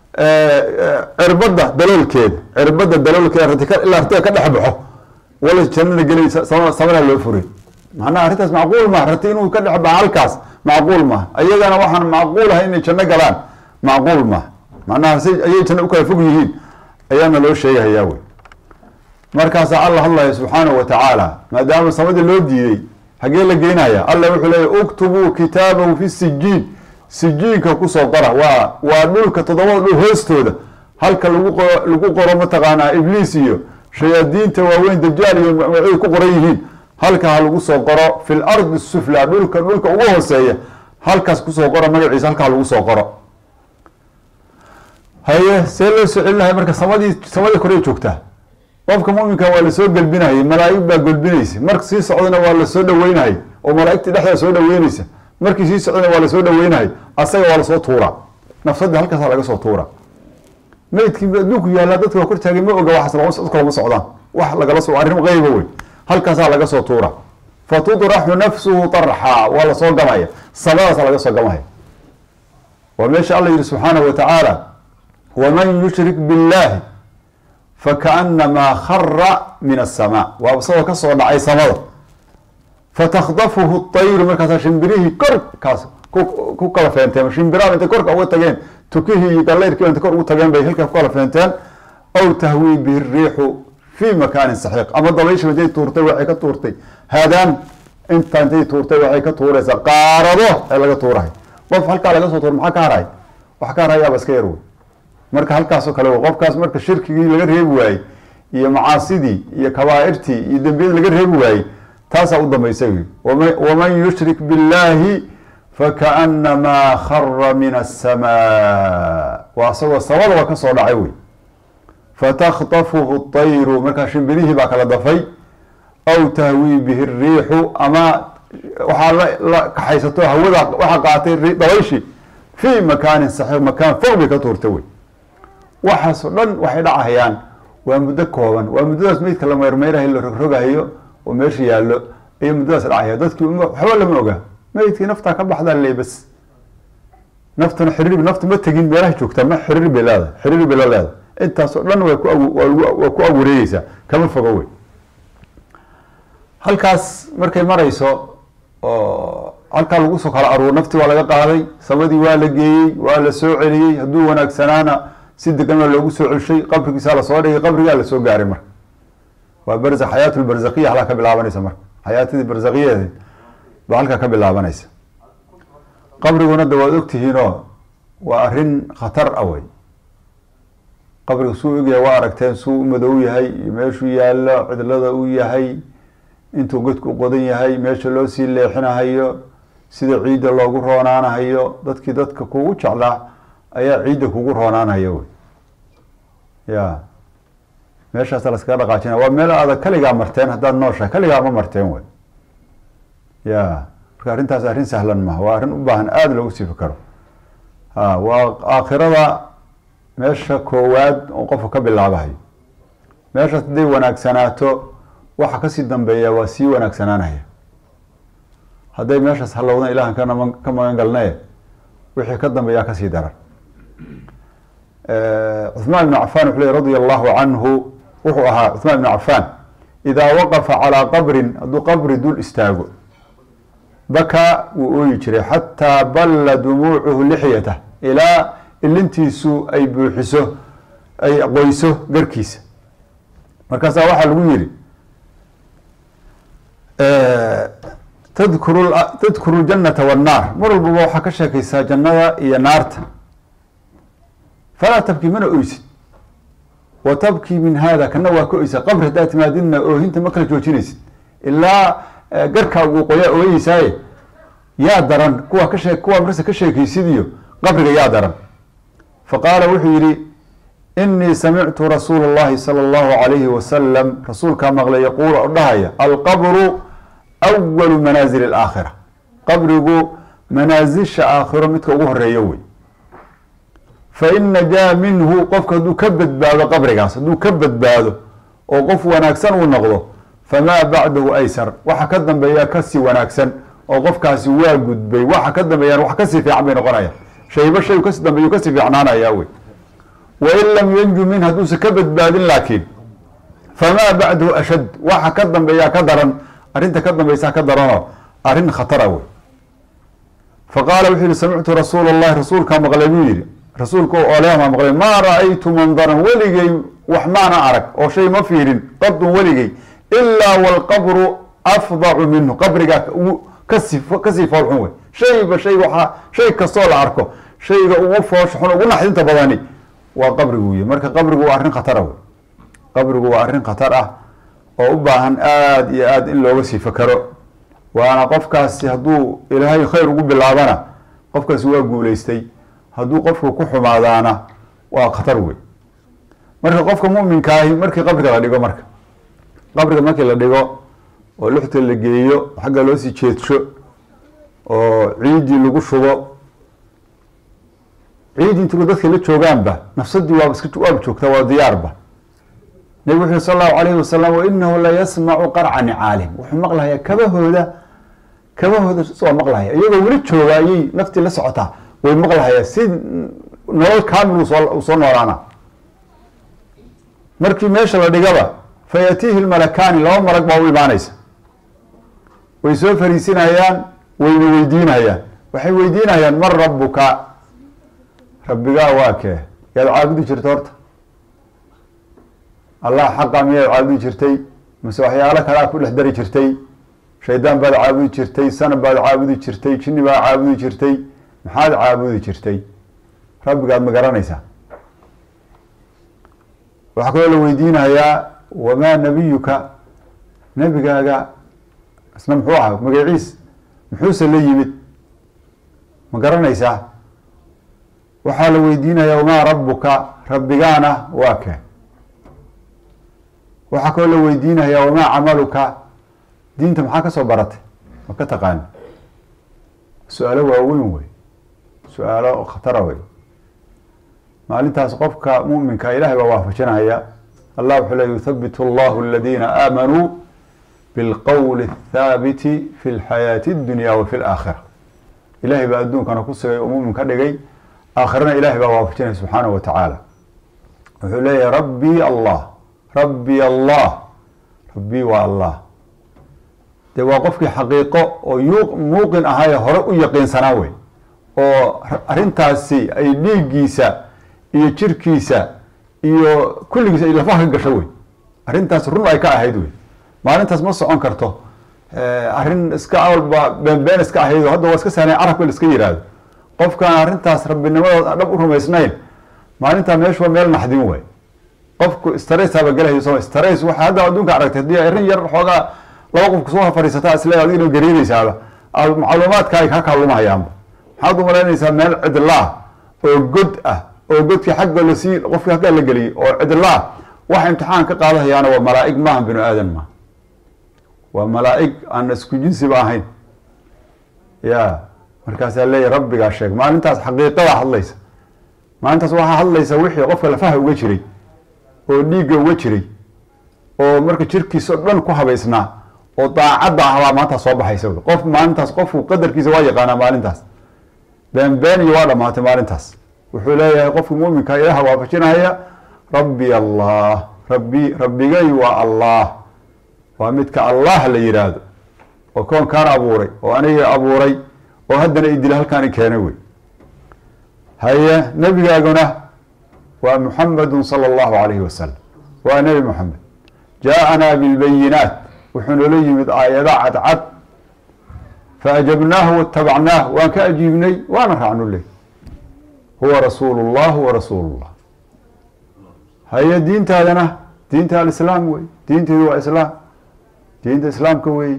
cirbada daloolkeeda cirbada daloolkeeda ilaa ratiga ka dhex baxo wala jannana gelaysa samana loo furay macnaha arrintaas macquul maha rati inuu ka dhex baxo halkaas macquul maha ayagana waxaan macquul ahay inay janno galaan macquul maha macnaha si ayay janno u kala fog yihiin ayaana loo sheegahayaa wey markaasaa alla hadlaya subxaanahu wa tacaala maadaama samadii loo diiday hagee la geynaya alla wuxuu leeya uktubuu kitaabahu fi sijiin sijiinka kusoo qora waa waa dhulka toddobada dhul hoostooda halka lagu qoro lagu qoro mataqaanaa ibliis iyo shayaadiinta waaweyn dajaal iyo magacyadu ku qoran yihiin halka ha lagu soo qoro fi lardi sufla dhulka dhulka ugu hooseeya halkaas kusoo qoro magaciisa halka ha lagu soo qoro haye see loo soo celinahay marka samadii samadii korey joogtaa qofka muminka waa lasoo gelbinayay malaaig baa gelbinaysa marka sii socdana waa lasoo dhaweynahay oo malaaigtii dhexda soo dhaweynaysa markii sii socdana waa lasoo dhaweynahay asaga waa lasoo tuuraa nafsadii halkaasa laga soo tuura meydkii adduunku yaallaa dadka waa kor taagay ma oga waxaas dadka lama socdaan wax lagala so arrin qeyba wey halkaasaa laga soo tuura fa tudraxu nafsuhu tarxaa waa lasoo gamaya samadaasa laga soo gamaya waa meesha alla yihi subxaanahu wa tacaala waman yushrik billahi fakaanamaa khara min asamaa waa isagoo kasoo dhacay samada fatakdafuhu طayru markaasaa shimbirihii korkaas ku kala feenteen shimbiraha intay korka uga tageen tukihii iyo galeyrkii intay kor ugu tageen bay halkaa ku kala feenteen aw tahwii bihi riixu fi makaanin saxiiq ama dabaysha intay tuurtay waxay ka tuurtay haadaan intaa intay tuurtay waxay ka tuuraysaa qaarado ee laga tuurahay qof halkaa laga soo tuura maxaa ka haray wax ka harayaaba iska yar wey marka halkaasoo kale qofkaas marka shirkigii laga reebi waayey iyo macaasidii iyo kabaairtii iyo dembiyadii laga reebi waayey taasaa u dambaysay waman yushrik biاllahi fakaanamaa khara min aلsamaa waa isagoo samadaba ka soo dhacay wey fataktafuhu طayru markaa shimbirihii baa kala dafay aw tahwii bihi الriixu ama waxaa la kaxaysato hawada waxaa qaatay dabayshi fii makaanin saxiiq makaan fog bay ka tuurta wey waxaasoo dhan waxay dhacahayaan waa muddo kooban waa muddadaas meydka la meyrmeyrahay la rogrogahayo oo meesha yaallo ayay muddadaas dhacaya dadkii waxba lama oga meydkii naftaa ka baxdaa le bas naftuna xiriir naftu ma tegin meelaha joogtaa ma xiriir bay leedahay xiriir bay la leedahay intaasoo dhan way ku waa ku awareegeysaa kama fogo wey halkaas markay marayso oo halkaa lagu soo kala aruur naftii waa laga qaaday samadii waa la geeyey waa la soo celiyey hadduu wanaagsanaana si degan waa loogu soo celshay qabrigiisaa lasoo dhigay qabrigaa lasoo gaaray marka waa barza xayaat lbarzakiya halkaa ka bilaabanaysa marka xayaatadii barzakiyadeed baa halkaa ka bilaabanaysa qabriguna de waad ogtihiinoo waa arrin khatar ah wey qabriga suu egyahay waa aragteen suu u madow yahay iyo meeshuu yaallo cidlada u yahay intuu godku qodan yahay meesha loo sii leexinahayo sida ciidda loogu roonaanahayo dadkii dadka kugu jeclaa ayaa ciidda kugu roonaanaya wey ya meeshaasa laskaga dhaqaajina waa meel adag kaligaa marteen haddaad nooshahay kaligaa ma marteen wey ya marka arrintaas arrin sahlan maha waa arrin u baahan aada loogu sii fikaro ha waa aakhirada meesha koowaad oo qofka ka bilaabahayo meeshaas hadday wanaagsanaato waxa kasii dambeeya waa sii wanaagsanaanaya hadday meeshaas halowdan ilahan kanama ka magan galnaye wixii ka dambeeyaa kasii daran cuثmaan ibn cafan wuxuu ley radia allahu canhu wuxuu ahaa cuثmaan ibn cafan idaa waqafa calىa qabrin hadduu qabri dul istaago bakaa wuu ooyi jiray xataa balla dumuucuhu lixyatah ilaa ilintiisu ay buuxiso ay qoyso garkiisa markaasaa waxaa lagu yihi tadkuru tadkuru ljanata wannaar mar walbaba waxaa ka sheekaysaa jannada iyo naarta falaa tabkii mana oysid wa tabkii min hada kana waa ka oysa qabri haddaa timaadidna oohinta ma kala joojinaysid ilaa garkaagu uu qoyaa ooyeysaaye yaa daran kuwa ka shee kuwa markasta ka sheekaysid iyo qabriga yaa daran faqaala wuxuu yihi inii samictu rasuula اllahi salى اllahu alayhi wasalam rasuulkaa maqlay yaquul o dhahaya alqabru awalu manaazil اlaakhira qabrigu manaasisha aakhiro midka ugu horeeyo wey fain najaa minhu qofka hadduu ka badbaado qabrigaas hadduu ka badbaado oo qof wanaagsan uu noqdo famaa bacdahu aysar waxa ka dambeeya kasii wanaagsan oo qofkaasi waa gudbay waxa ka dambeeyaan wax kasii fiican bay noqonayaan shayba shay kasi dambeeyu kasii fiicnaanaya wey wain lam yanju min hadduusa ka badbaadin laakiin famaa bacdahu ashad waxa ka dambeeyaa ka daran arrinta ka dambeysaa ka daranoo arrin khatara wey faqaala wuxuu yihi samictu rasuula allahi rasuulkaa maqlay buu yihi rasuulka oleemaa maqlay maa ra-aytu mandaran weligay wax maana arag oo shay ma fiirin qadun weligay ilaa walqabru afdacu minhu qabrigaa kasi kasii foolxun wey shayba shay waaa shay kastoo la arko shayga ugu foosha xun ugu naxdinta badani waa qabrigu wey marka qabrigu waa arrin khatara wey qabrigu waa arrin khatar ah oo u baahan aada iyo aada in looga sii fakaro waana qofkaasi hadduu ilaahay khayr ugu bilaabana qofkaasi waa guuleystay hadduu qofku ku xumaadaana waa khatar wey marka qofka muminkaahi markii qabriga la dhigo marka qabriga markii la dhigo oo luxta la geeyo xagga loo sii jeedsho oo ciidii lagu shubo ciidii intu dadka la joogaanba nafsadii waaba iska waaba joogtaa waa diyaarba nabig wuxu sal allahu alayhi wasalam wainahu la yasmacu qarca nicaalihim wuxuu maqlahayaa kabahooda kabahooda soo maqlahaya iyagoo weli jooga ayay naftii la socotaa way maqlahayaa si nolol kaamil usoo soo noolaana markii meesha la dhigaba fayatiihi lmalakaani laba malag baa u imaanaysa way soo fariisinayaan wayna weydiinayaan waxay weydiinayaan man rabuka rabbigaa waa kee yaad caabudi jirta horta allah xaqa miyaad caabudi jirtay mase waxyaalo kalea ku dhex dari jirtay shaydaan baad caabudi jirtay sanab baad caabudi jirtay jinni baad caabudi jirtay maxaad caabudi jirtay rabbigaad ma garanaysaa waxaa kaloo la weydiinayaa wamaa nabiyuka nebigaaga isna muxuu ahaa magaciis muxuuse la yimid ma garanaysaa waxaa la weydiinayaa wamaa rabuka rabbigaana waa kee waxaa kaloo la weydiinayaa wamaa camaluka diinta maxaa kasoo baratay ma ka taqaani su-aalo waaweyn wey su-aalo khatara wey maalintaas qofka muminka ilahay baa waafajinaya allah wuxuu le yuthabit allahu aladiina aamanuu bilqowli athaabiti fi lxayaati اdunya wa fi laakhira ilahay baa adduunkana ku sugay oo mumin ka dhigay aakhirana ilahay baa waafajinaya subxaanahu wa tacaala wuxuu leeyahay rabbii allah rabbi allah rabbii waa allah dee waa qofkii xaqiiqo oo yu muuqin ahaaye hore u yaqiinsanaa wey oo arrintaasi ay dhiiggiisa iyo jirkiisa iyo kulligiisa ay lafaha ka gasho wey arrintaas run ay ka ahayd wey maalintaas ma socon karto arrin iska awalba beenbeen iska ahayd hadda waa iska sahnay carabka la iska yihahdo qofkaan arrintaas rabbinimadooda dhab u rumaysnayn maalintaa meeshu waa meel naxdin way qofku straysaaba gelahayo soo strays waxa hadda adduunka aragtay haddii arrin yar xoogaa laba qofku soo fadhiisata isle adigna gariinaysaaba macluumaadka ay ka kaalumahayaanba maxaad u malaynaysaa meel cidla ah oo god ah oo godkii xagga lasii qofkii xaggaa la geliyey oo cidla ah waxa imtixaan ka qaadahayaana waa malaa'ig maaha binu aadan ma waa malaa'ig aan isku jinsiba ahayn ya markaasaa leeyahy rabbigaa sheeg maalintaas xaqiiqadaa hadlaysa maalintaas waxaa hadlaysa wixii qofka lafaha uga jiray oo dhiigga uga jiray oo marka jirkiisa o dhan ku habaysnaa oo daacadda ahbaa maantaas soo baxaysa qof maalintaas qofku qadarkiisa waa yaqaanaa maalintaas been iyo waa dhamaatay maalintaas wuxuu leeyahay qofka muminka ilaha waafajinahaya rabbi allah rabbi rabbigay waa allah waa midka allah la yihaahdo oo koonkaan abuuray oo aniga abuuray oo haddana idila halkaan i keenay wey haye nebigaaguna waa muxamedun sala allahu alayhi wasalam waa nebi moxamed jaa-anaa bilbayinaat wuxuu noola yimid aayada cadcad faajabnaahu watabacnaah waan ka ajiibnay waana raacnu ley huwa rasuulu llah wa rasuulu llah haye diintaadana diinta alislaam wey diinteedu waa islaam diinta islaamka wey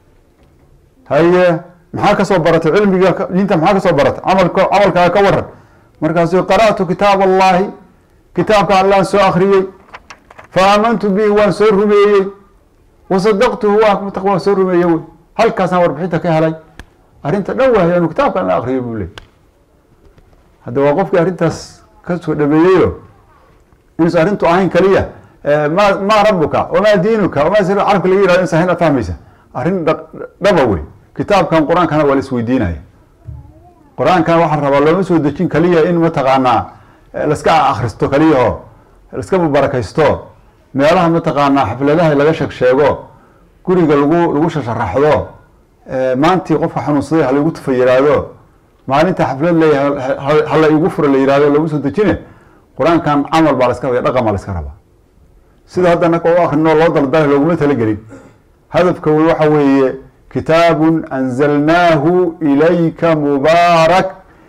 haye maxaa kasoo baratay cilmiga diinta maxaa kasoo baratay camalka camalkaaga ka waran markaasu qara'tu kitaab allahi kitaabka allaan soo akriyey fa aamantu bihi waan soo rumeeyey wasadaqtuhu waan soo rumeeyey wey halkaasaan warbixinta ka helay arrinta dhan wahay anu kitaabka alla akriyo buu ley hadda waa qofkii arrintaas kasoo dhameeyeyo inuusan arrintu ahayn kaliya ma ma rabuka wamaa diinuka wamaa sir carabka laga yirahdo insan hina fahmaysa arrin dhaba wey kitaabkan qur-aankana waa la isweydiinaya qur-aankan waxaa rabaa looma soo dejin kaliya in mataqaanaa laska akristo kaliyaho laska mubarakaysto meelaha mataqaanaa xafladaha laga sheeg sheego guriga lagu lagu shasharaxdo maantii qofka xanuunsaday halaigu tufa yiraahdo maalinta xaflad leeyahay hala igu furo la yirahdo lagu soo dejine qur-aankan camal baa laska rabaya dhaqan baa laska rabaa sida hadda naka u akrino loo daldalay looguma talagelin hadafka wey waxa weeye kitaabun anzalnaahu ilayka mubaarak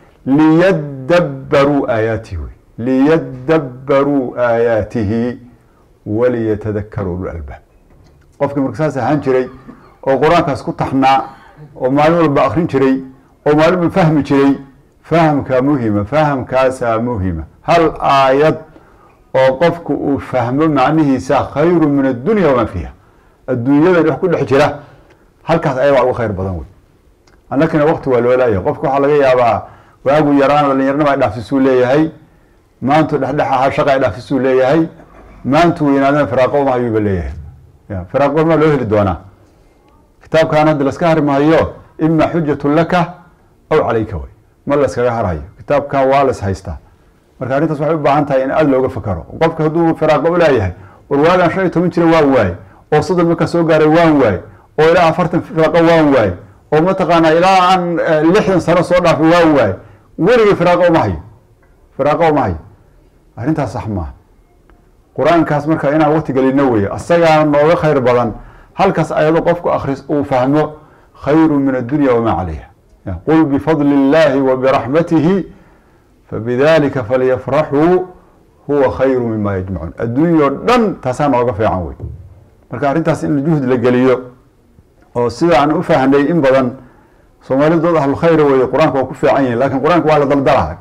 liyadabbaruu aayaatihi wey liyadabbaruu aayaatihi waliyatadakaruu ulalbaab qofkii marka saas ahaan jiray oo qur-aankaas ku taxnaa oo maalin walba akrin jiray oo maalin walba fahmi jiray fahamkaa muhima fahamkaasaa muhima hal aayad oo qofku uu fahmo macnihiisa khayru min addunya wamaa fiiha adduunyadan wax ku dhex jira halkaas ayagaa uga khayr badan wey annakina wakti waa loo laaya qofka waxaa laga yaabaa waagu yaraan dhalinyaranima ay dhaafsisuu leeyahay maantu dhexdhex ahaa shaqa ay dhaafsisuu leeyahay maantu weynaadana firaaqo uma ayuuba leeyahay firaaqo maa loo heli doonaa kitaabkan hadda laska hari maayo ima xujatun laka aw calayka wey ma layskaga harhayo kitaabkan waa las haystaa marka arrintaas waxay u baahan tahay in aada looga fakaro qofka hadduu firaaqo ulaayahay war waagaan shan iyo toban jira waan waaye oo soddon markaa soo gaaray waan waaye oo ilaa afartan firaaqo waan waaye oo mataqaanaa ilaa aan lixdan sano soo dhaafay waan waaye weligay firaaqo uma hayo firaaqo uma hayo arrintaas sax maaha qur-aankaas marka inaan waqti gelino weeye asagaana nooga khayr badan halkaas ayado qofku akris uu fahmo khayru min addunya wamaa calayha qul bifadli illahi wa biraxmatihi fabidalika falyafraxuu huwa khayru mima yajmacuun adduunya o dhan taasaa nooga fiican wey marka arrintaas in juhd la geliyo oo sida aan u fahnay in badan soomaalidu dad ahlulkhayr weye qur-aanka waa ku fiican yihin lakin qur-aanka waa la daldalaha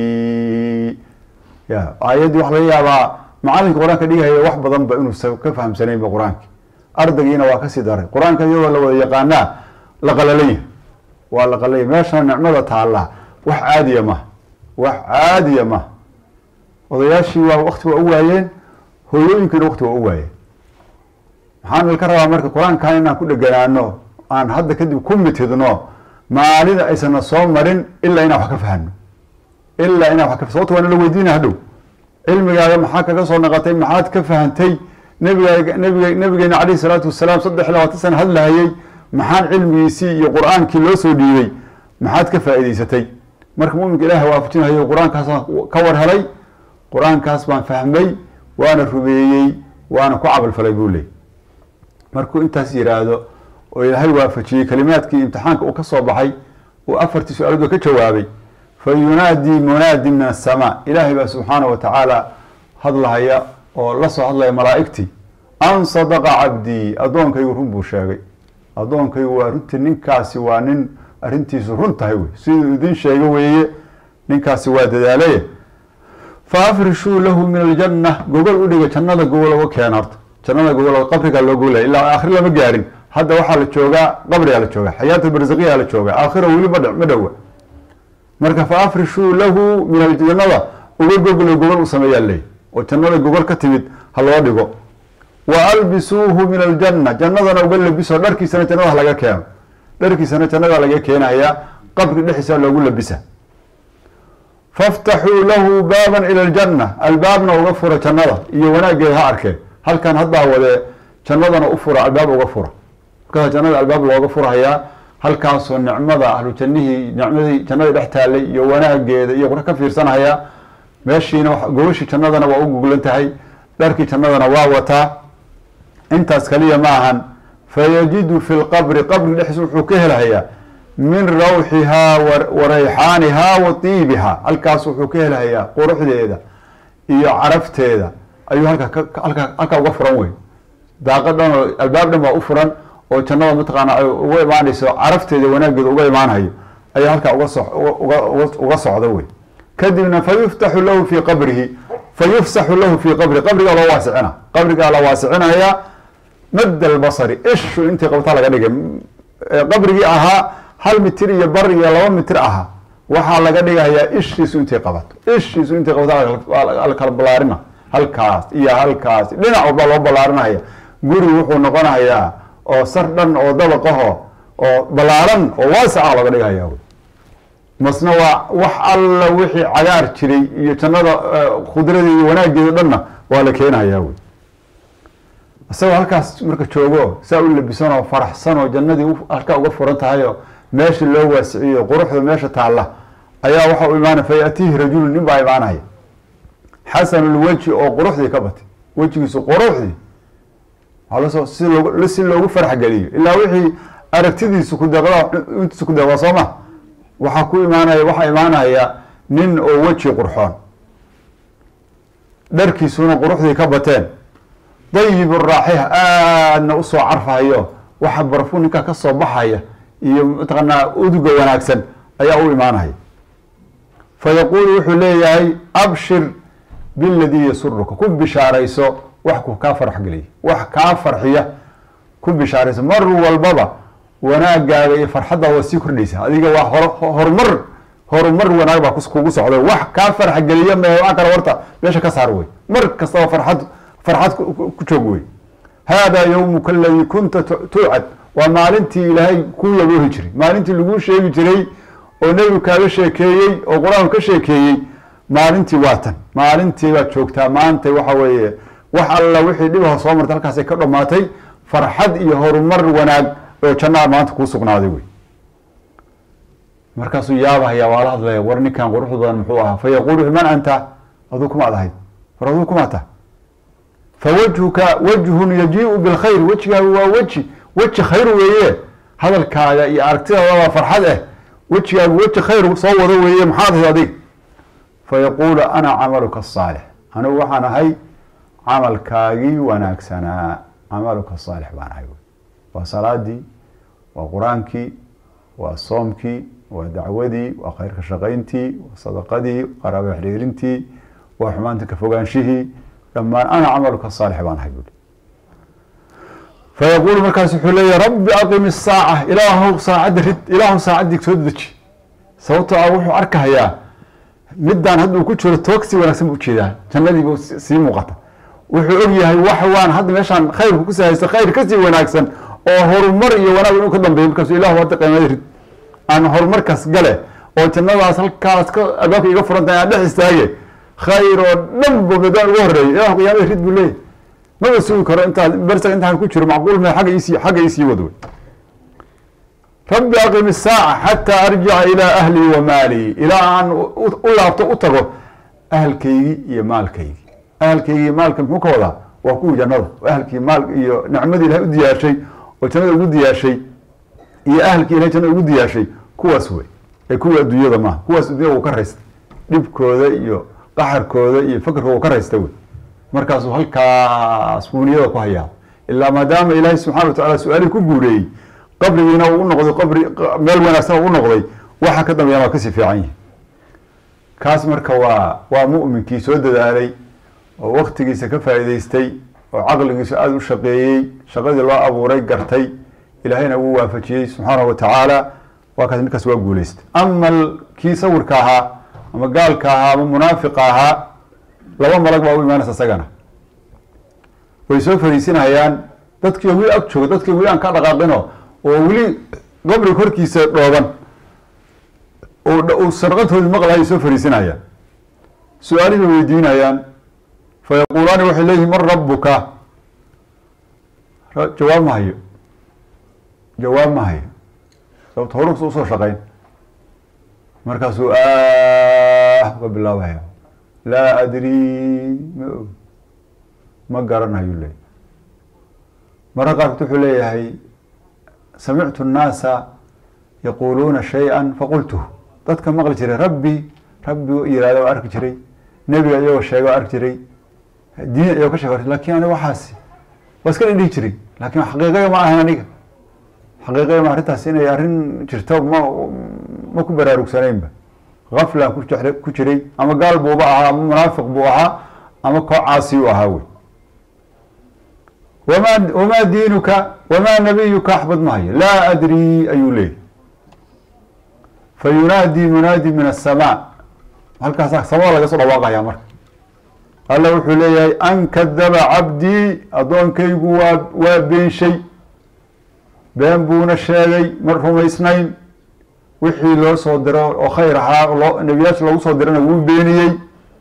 day ya aayaddii waxa laga yaabaa macalinka qur-aanka dhigahaya wax badan ba inuusa ka fahamsanaynba qur-aanki ardaygiina waa kasii daray qur-aanka iyadoo la wada yaqaanaa la qalalanya waa la qalalanya meesha nicmada taalla wax caadiya maha wax caadiya maha odayaashii waa wakti waa u waayeen hooyooyinkiina wakti waa u waayeen maxaan ka rabaa marka qur-aankan inaan ku dheganaano aan hadda kadib ku mitidno maalida aysana soo marin ilaa inaan wax ka fahano ilaa inaan wax ka sababto waa nala weydiina hadhow cilmigaaga maxaa kaga soo naqatay maxaad ka fahantay nabigaa nabiga nabigeena calayhi salaatu wasalaam saddex iyo labaatan sana hadlahayey maxaan cilmigiisii iyo qur-aankii loo soo dhiibay maxaad ka faa'iidaysatay marka muminka ilaahay waafajinayo qur-aankaasaan ka war helay qur-aankaas baan fahmay waana rumeeyey waana ku camalfalay buu leey markuu intaas yiraahdo oo ilaahay waafajiyey kalimaadkii imtixaanka uu ka soo baxay uu afartii su-aalood ka jawaabay fa yunaadii munaadi min asamaa ilaahay baa subxaana wa tacaala hadlahaya oo la soo hadlaya malaa'igtii an sadaqa cabdii addoonkaygu run buu sheegay addoonkaygu waa runtii ninkaasi waa nin arrintiisu run tahay wey siduu idin sheego weeye ninkaasi waa dadaalaye fa afrishuu lahu min aljanna gogol u dhiga jannada gogol uga keena horta jannada gogol qabrigaa loo gogolaya ilaa aakhir lama gaarin hadda waxaa la joogaa qabrigaa la joogaa xayaatu barzakiyaa la joogaa aakhira weli ma ma dhowa marka fa afrishuu lahu min aljannada uga goglo gogol u sameeyaa leey oo jannada gogol ka timid ha loo dhigo wa albisuuhu min aljanna jannadana uga labiso dharkiisana jannada laga keeno dharkiisana jannada laga keenayaa qabri dhexdiisa loogu labisa faftaxuu lahu baaban ila aljanna albaabna uga fura jannada iyo wanaaggeeda ha arkeen halkan haddaa wadee jannadana u fura albaab uga fura markaasa jannada albaab looga furahayaa halkaasoo nicmada ahlu jannihii nicmadii jannada dhex taallay iyo wanaageeda iyo ka fiirsanhayaa meeshiina gogashii jannadana waa u guglan tahay dharkii jannadana waa wataa intaas kaliya ma ahan fayajidu fi lqabri qabri dhexdiisa wuxuu ka helahayaa min rawxihaa wa rayxaanihaa wa tiibihaa halkaas wuxuu ka helahayaa quruxdeeda iyo carafteeda ayuu halka halka halkaa uga furan wey daaqad dhan oo albaab dhan baa u furan oo jannada mataqaana ay uga imaanayso carafteeda wanaaggeeda uga imaanhayo ayaa halkaa uga so uga uga socda wey kadibna fayuftaxu lahu fii qabrihi fayufsaxu lahu fii qabri qabrigaa loo waasicina qabrigaa la waasicinayaa mad albasari ishu intii qabtaa laga dhigay qabrigii ahaa hal mitir iyo bar iyo laba mitir ahaa waxaa laga dhigayaa ishiisu intay qabato ishiisu intay qabato la kala ballaarina halkaas iyo halkaas dhinac walba loo ballaarinaya guri wuxuu noqonayaa oo sar dhan oo dabaqaho oo ballaaran oo waasaca laga dhigaya masna waa wax alla wixii cagaar jiray iyo jannada khudradeeda iyo wanaageeda dhanna waa la keenayaa wey isagoo halkaas marka joogo saa u labisanoo faraxsanoo jannadii halkaa uga furan tahayoo meesha loo waasiciyo quruxda meesha taalla ayaa waxa u imaanaya fa yaatiihi rajulu nin baa imaanaya xasanulweji oo quruxdii ka batay wejigiisu quruxdii walasoo si loo si loogu farax geliyo ilaa wixii aragtidiisu kudeeqda intiisu ku deeqda soo ma waxaa ku imaanaya waxaa imaanaya nin oo weji qurxoon dharkiisuna quruxdii ka bateen dayib raaxiha aadna usoo carfahayo waxa barfu ninkaa ka soo baxaya iyo mataqaanaa uduga wanaagsan ayaa u imaanaya fa yaquulu wuxuu leeyahay abshir biladii yasuruka ku bishaarayso wax ku kaa farx geliya wax kaa farxiya ku bishaarayso mar walbaba wanaagaaga iyo farxaddaa waa sii kordhaysa adiga waa hor horumar horumar wanaag baa kugu socda wax kaa farx geliya me waa kale horta meesha ka saar wey mar kastaba farxad farxad ku joog wey haadaa yowmuka aladii kunta tuucad waa maalintii ilaahay kuu yaboohi jiray maalintii laguu sheegi jiray oo nebigu kaaga sheekeeyey oo qur-aanku ka sheekeeyey maalintii waa tan maalintii baad joogtaa maanta waxa weeye wax alla wixii dhibaha soo martay halkaasay ka dhammaatay farxad iyo horumar wanaag oo jannaa maanta kuu sugnaaday wey markaasuu yaabahaya waa la hadlaya war ninkan quruxda badan muxuu ahaa fa yaquulu man anta aduu kumaad ahayd war aduu kumaa ta fawajhuka wajhun yajiiu bilkhayr wejigaagu waa weji weji khayr weeye hadalkaaga iyo aragtidaada waa farxad eh wejigaagu weji khayr soo wado weeye maxaad ahayd adig fayaquulu ana camaluka asaalix anigu waxaan ahay camalkaagii wanaagsanaa camaluka asaalix baan ahay waa salaadii waa qur-aankii waa soomkii waa dacwadii waa khayrka shaqayntii waa sadaqadii qaraabo xiriirintii waa xumaanta ka fogaanshihii dhammaan ana camaluka saalix baan ahay buui fayaquulu markaas wuxuu leeyahy rabbi aqim isaaca ilaahu saacadda rid ilaahu saacaddii soo deji sababtoo ah wuxuu arkahayaa midaan hadduu ku jiro toogsi wanaagsan buu ujeedaa jannadiibu sii muuqata wuxuu og yahay wax waan hadda meeshaan khayrku ku sahaysto khayr kasii wanaagsan oo horumar iyo wanaag inuu ka dambeeyo markaasu ilahu hadda qiimada rid aan horumarkaas gale oo jannadaas halkaas ka albaabka iga furantahay aan dhex istaage khayr oo dhan bu midaan ugu horeeyay ilahu qiyaamada rid buu leeyahy maba sugi karo intaa bersa intaan ku jiro macquul me agga isii xagga isii wad wey rabbi aqim isaaca xataa arjica ilaa ahlii wa maalii ilaa aan u laabto u tago ahalkaygii iyo maalkaygii ahalkaygii iyo maalka muxuu ka wadaa waa kuwii jannada ahalkii maal iyo nicmadii ilahay u diyaashay oo jannada ugu diyaashay iyo ahalkii ilahay jannada ugu diyaashay kuwaas wey ee kuwii adduunyada maaha kuwaas adduunyada uu ka raystay dhibkooda iyo qaxarkooda iyo fakarkooda uu ka raysta wey markaasuu halkaas buuniyada ku hayaa ilaa maadaama ilaahay subxana wa tacala su-aalihii ku guureeyey qabrigiina uu noqday qabri meel wanaagsan u noqday waxa ka dambeeyaan waa kasii fiican yihi kaas marka waa waa mu'minkii soo dadaalay oo waktigiisa ka faa'iidaystay oo caqligiisu aada u shaqeeyey shaqadii loo abuuray gartay ilaahayna wuu waafajiyey subxaanahu wa tacaala waa kaas ninkaas waa guuleystay ama kii sawirka ahaa ama gaalka ahaa ama munaafiqa ahaa laba malag baa u imaanaysa isagana way soo fariisinayaan dadkii weli ag jooga dadkii weli aan ka dhaqaaqino oo weli qabriga korkiisa dhooban uu sarqantoodii maqlahay soo fariisinayaan su-aalihii bay weydiinayaan fa yaquulaani waxay leeyihin man rabuka jawaab ma hayo jawaab ma hayo sababto horusa usoo shaqayn markaasuu ah uga bilaabaya laa adrii ma og ma garanayo leey marka qaarkood wuxuu leeyahay samictu nnaasa yaquuluuna shay-an faqultuhu dadka maqli jiray rabbi rabbi yihahda waa arki jiray nebiga iyagoo sheega waa arki jiray diin iyagoo ka sheeg lakin aniga waxaasi waa iska dhihi jiray laakin xaqiiqaya ma ahan aniga xaqiiqaya ma arrintaas inay arrin jirto ma ma ku baraarugsanaynba gaflan ku ku jiray ama gaal buuba ahaa ama munaafiq buu ahaa ama koo caasi u ahaa wey wama wamaa diinuka wamaa nabiyuka axbad mahayo laa adrii ayuu leeyay fa yunaadi munaadi min asamaa halkaasa samada laga soo dhawaaqaya marka alla wuxuu leeyahay an kadaba cabdii addoonkaygu waa waa beenshay been buuna sheegay ma rumaysnayn wixii loo soo diro oo khayr ahaa loo nebiyaasha loogu soo dirana wuu beeniyey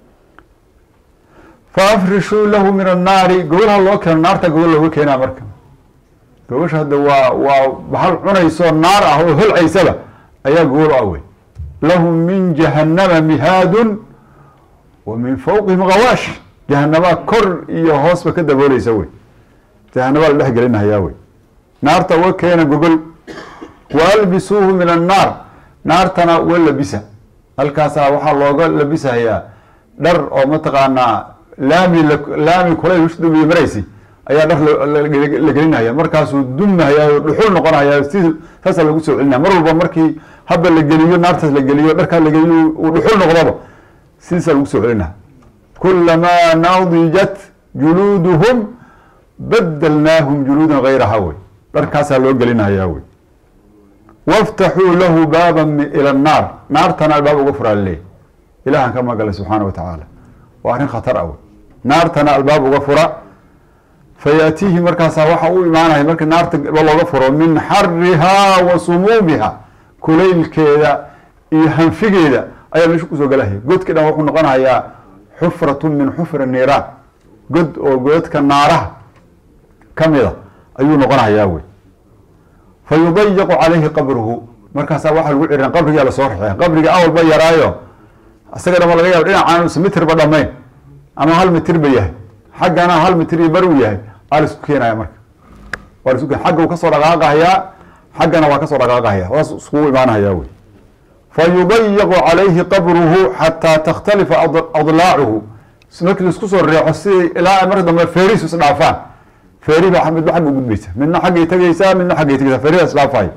faafrishuu lahu min annaari gogolha loo keeno naarta gogol looga keenaa marka gogosha hadda waa waa bahal cunayso naar ah oo holcaysaba ayaa gogol ah wey lahum min jahannama mihaadun wa min fawqihim gawaash jahanabaa kor iyo hoosba ka dabooleysa wey jahanabaa la dhex gelinahayaa wey naarta uga keena gogol wa albisuuhu min annaar naartana uga labisa halkaasaa waxaa looga labisahayaa dhar oo mataqaanaa laami laami kulay ushdamiye maraysi ayaa dhar la gelinaya markaasuu dumahaya dhuxul noqonaya si saasaa lagu soo celinaya mar walba markii haba la geliyo naartaas la geliyo dharkaa la geliyo uu dhuxul noqdoba sidiisaa lagu soo celinaya kulamaa nadijat juluuduhum badalnaahum juluudan gayraha wey dharkaasaa loo gelinaya wey waftaxuu lahu baaba ila annaar naartana albaab uga furaa laleeyahy ilahan ka magala subxaana wa tacaala waa arrin khatar ah wey naartana albaab uga fura fayaatiihi markaasaa waxa u imaanaya marka naarta looga furo min xarihaa wa sumuumiha kulaylkeeda iyo hanfigeeda ayaa meesha kusoo galahaya godki dhan wuxuu noqonayaa xufratu min xufri niiraan god oo godadka naaraha kamida ayuu noqonayaa wey fa yudayiqu calayhi qabruhu markaasaa waxaa lagu cirin qabrigaa lasoo raxeya qabriga awalba yaraayo isaga dhama laga yaabo dhinacaan usa mitirba dhamayn ama hal mitir ba yahay xaggana hal mitir iyo bar uu yahay aa laisku keenaya marka waa laisku keen xagga uu kasoo dhaqaaqahayaa xaggana waa kasoo dhaqaaqahaya waas iskugu imaanahaya wey fa yudayiqu calayhi qabruhu xataa takhtalifa adlaacuhu markii laisku soo reexo sidii ilaa marka dambe feerihiisu isdhaafaan feeri baa midba xagga gudbaysa midna xaggay tegaysaa midna xaggay tegaysaa feeridaa isdhaafayo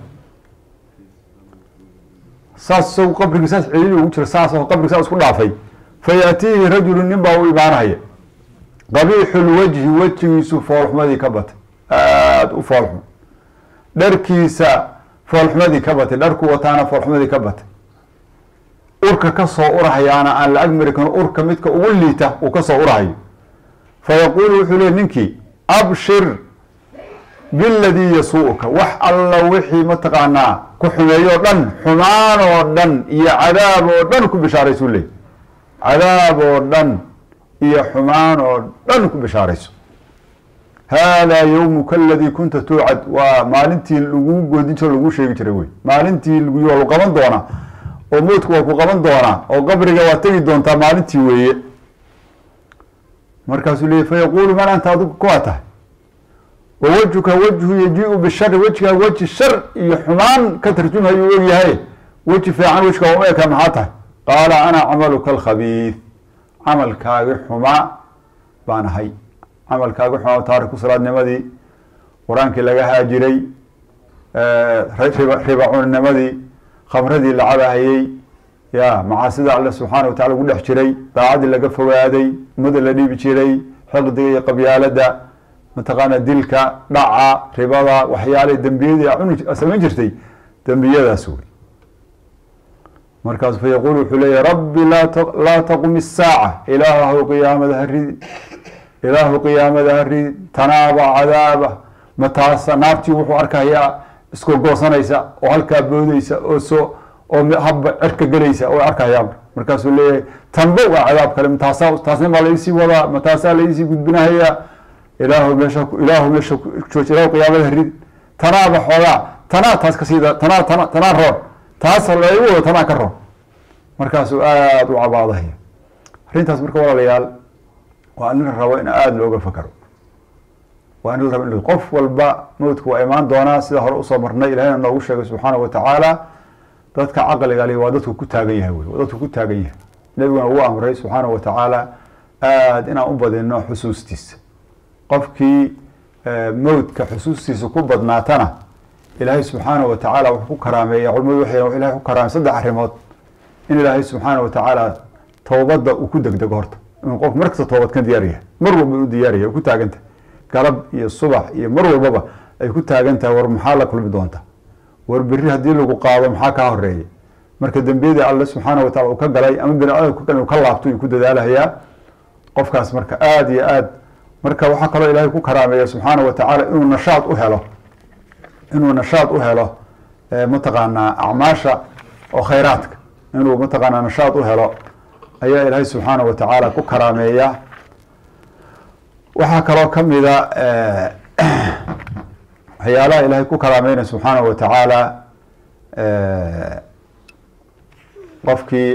saas isagu qabrigi saas celiili ugu jira saas oo qabrigi saas isku dhaafay fa yaatiihi rajulu nin baa u imaanaya qabiixulwajhi wejigiisu foolxumadii ka batay aada u foolxum dharkiisa foolxumadii ka batay dharku wataana foolxumadii ka batay urka kasoo urahayaana aan la agmari karin urka midka ugu liita uu kasoo urahayo fa yaquulu wuxuu leey ninkii abshir biladii yasuuka wax alla wixii mataqaanaa ku xumeeyoo dhan xumaan oo dhan iyo cadaab oo dhan ku bishaaraysuu leey cadaab oo dhan iyo xumaan oo dhan ku bishaarayso haadaa yowmuka aladii kunta tuucad waa maalintii lagu goodin jiro lagu sheegi jiray wey maalintii lagu waa lu qaban doonaa oo mowdku waa ku qaban doonaa oo qabriga waa tegi doontaa maalintii weeye markaasuu leeyay fayaquulu man anta adigu kuwaa tahay wa wejhuka wejhu yaji-u bishari wejigaa weji shar iyo xumaan ka tarjumhayu og yahay weji fiican wejkaa uma eka maxaa tahay qaala ana camaluka alkhabiid camalkaagi xumaa baan ahay camalkaagi xumaa taariku salaadnimadii qur-aankii laga haajiray riba cuninimadii khamradii la cabahayey ya macaasida alle subxaana wa tacala ugu dhex jiray daacadii laga fogaaday umada la dhiibi jiray xiqdiga iyo qabyaalada mataqaana dilka dhaca ribada waxyaalahi dembiyadii cuni samayn jirtay dembiyadaas wey markaasu fayaquul wuxuu leeyahy rabbi laa taqum isaaca ilaahu qiyaamada haridi ilaahu qiyaamada haridi tanaaba cadaaba mataasa naartii wuxuu arkayaa iskoo goosanaysa oo halkaa boodeysa oo soo oo habba cerka gelaysa oo arkayaa markaasuu leeyahay tanba waa cadaab kale mataasa taasna baa laisii wadaa mataasaa laisii gudbinahayaa ilaahu meesha ilaahu meesha jooj ilaahu qiyaamada haridi tanaaba xoogaa tanaa taas ka siida tanaa tana tanaa roon taas laygu wado tanaa ka roon markaasuu aada u cabaadahaya arrintaas marka walaalayaal waa in la rabo in aada looga fakaro waa in la rabo in qof walba mowdku waa imaan doonaa sida hore usoo marnay ilahina noogu sheegay subxaana wa tacaala dadka caqliga li waa dadku ku taagan yahay wey waa dadku ku taagan yahay nebiguna ugu amray subxaana wa tacaala aada inaan u badino xusuustiisa qofkii mowdka xusuustiisa ku badnaatana ilaahay subxaana wa tacaala wuxuu ku karaameeya culimadu waxay ilahay ku karaamey saddex arrimood in ilaahay subxaana wa tacaala towbadda uu ku degdego horta inuu qof mar kasta toobad ka diyaar yahay mar walba u diyaaraya ku taagantah galab iyo subax iyo mar walbaba ay ku taagan tahay war maxaa la kulmi doonta war berri haddii lagu qaado maxaa kaa horeeya marka dembiyadii alle subxaana wa tacala uu ka galay ama bini aadam ku galay uu ka laabto uu ku dadaalahayaa qofkaas marka aada iyo aad marka waxaa kaloo ilaahay ku karaameeya subxaana wa tacaala inuu nashaad u helo inuu nashaad u helo mataqaanaa acmaasha oo khayraadka inuu mataqaanaa nashaad u helo ayaa ilaahay subxaana wa tacaala ku karaameeya waxaa kaloo kamida waxyaalaha ilaahay ku karaameynaya subxaana wa tacaala qofkii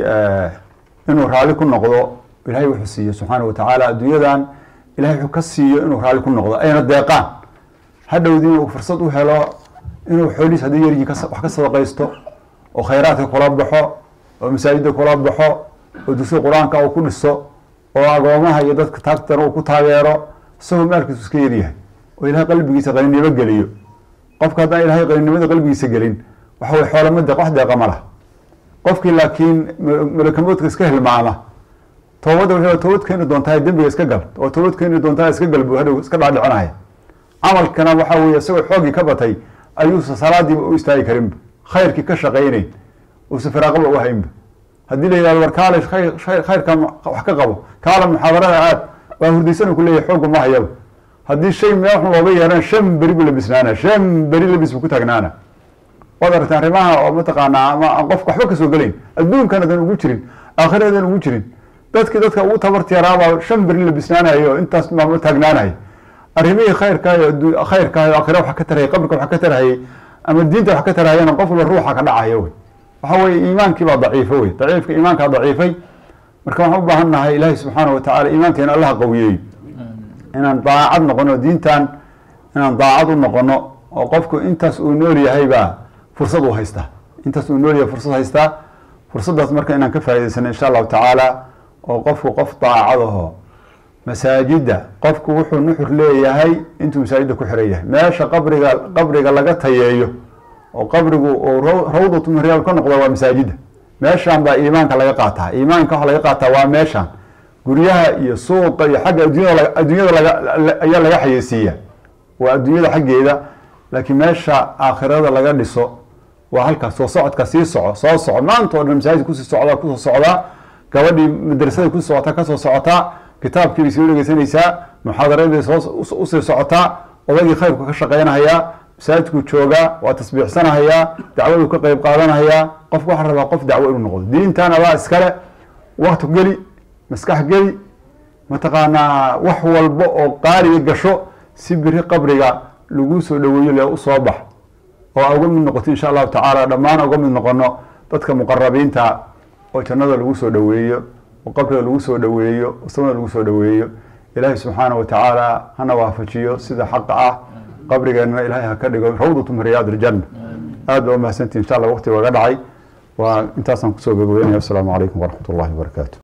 inuu raali ku noqdo ilahay wuxuu siiyo subxaana wa tacaala adduunyadan ilahay wuxuu ka siiyo inuu raali ku noqdo ayna deeqaan hadhowdii inuu fursad u helo inuu xoolihiis haddii yaryiin wax ka sadaqaysto oo khayraadka kula baxo oo masaajidda kula baxo oo dugsiga qur-aanka uu ku dhiso oo agoomaha iyo dadka taagtana uu ku taageero isagoo maalkiisu iska yaryahay oo ilahay qalbigiisa qaninimo geliyo qofka haddaan ilahay qaninimada qalbigiisa gelin waxa way xoolama deeq wax deeqa ma lah qofkii laakiin malakamoodka iska hilmaama toobadda wuxuu toobad keeni doontaa dembiga iska gal oo toobad keeni doontaa iska gal buu hadhow iska dhaadhicinaya camalkana waxa weye isagoo xooggii ka batay ayuusa salaadiiba u istaagi karinba khayrkii ka shaqaynayn uusa firaaqaba u haynba haddii la yihahdo war kaale khayrka wax ka qabo kaala muxaadarada aad waa hurdaysan ku leeyahy xoogga ma hayaba haddii shay meel xun looga yeerana shan beri buu labisnaana shan beri labis buu ku taagnaana waad aragta arrimaha oo mataqaanaa ama aan qofka waxba kasoo gelayn adduunkan adan ugu jirin aakhiradan ugu jirin dadkii dadka ugu tabarti yaraabaa shan beri labisnaanayo oo intaas maamo taagnaanahay arrimihii khayrkaayo khayrkaayo aakhira wax ka tarahayay qabrika wax ka tarahayay ama diinta wax ka tarahayana qof walba ruuxa ka dhacaya wey waxa weye iimaankii baa daciifo wey daciifka iimaankaa daciifay marka waxaan u baahan nahay ilaahi subxaana wa tacala iimaankeena allaha qawiyeey inaan daacad noqono diintan inaan daacad u noqono oo qofku intaas uu nool yahay baa fursad uu haystaa intaas uu nool yahay fursad haystaa fursaddaas marka inaan ka faa'idaysano insha allahu tacaala oo qofku qof daacadaho masaajidda qofku wuxuu nuxur leeyahay intuu masaajidda ku xiran yahay meesha qabriga qabriga laga tayeeyo oo qabrigu uu rawdatu min riyaal ka noqdo waa masaajidda meeshan baa iimaanka laga qaataa iimaanka waxa laga qaataa waa meeshan guryaha iyo suuqa iyo xagga adduunyada adduunyada laga ayaa laga xayeysiiya waa adduunyada xaggeeda laakiin meesha aakhirada laga dhiso waa halkaas soo socodka sii soco soo soco maanta o dhan masaajid kusii socdaa kusoo socdaa gabadhii madrasada kusii socotaa kasoo socotaa kitaabkiibay sii dhegeysanaysaa muxaadaradii soo usii socotaa odaygii khayrku ka shaqeynahayaa masaajidkuu joogaa waa tasbiixsanahayaa dacwaduu ka qeyb qaadanahayaa qofku waxaa rabaa qof dacwo inuu noqdo diintan adaa iskale wakti geli maskax geli mataqaanaa wax walba oo qaaliga gasho si biri qabriga lagu soo dhaweeyo le u soo bax oo aa uga mid noqoto insha allahu tacaala dhammaan uga mid noqono dadka muqarabiinta oo jannada lagu soo dhaweeyo oo qabriga lagu soo dhaweeyo oo samada lagu soo dhaweeyo ilaahay subxaanahu watacaala hana waafajiyo sida xaqa ah qabrigeenna ilaahay ha ka dhigo rawdatu min riyaad iljanna aad baa umahadsantihi insha allah waqti waga dhacay waa intaasaan kusoo gabagabeynaya assalaamu calaykum waraxmat ullahi wabarakaatu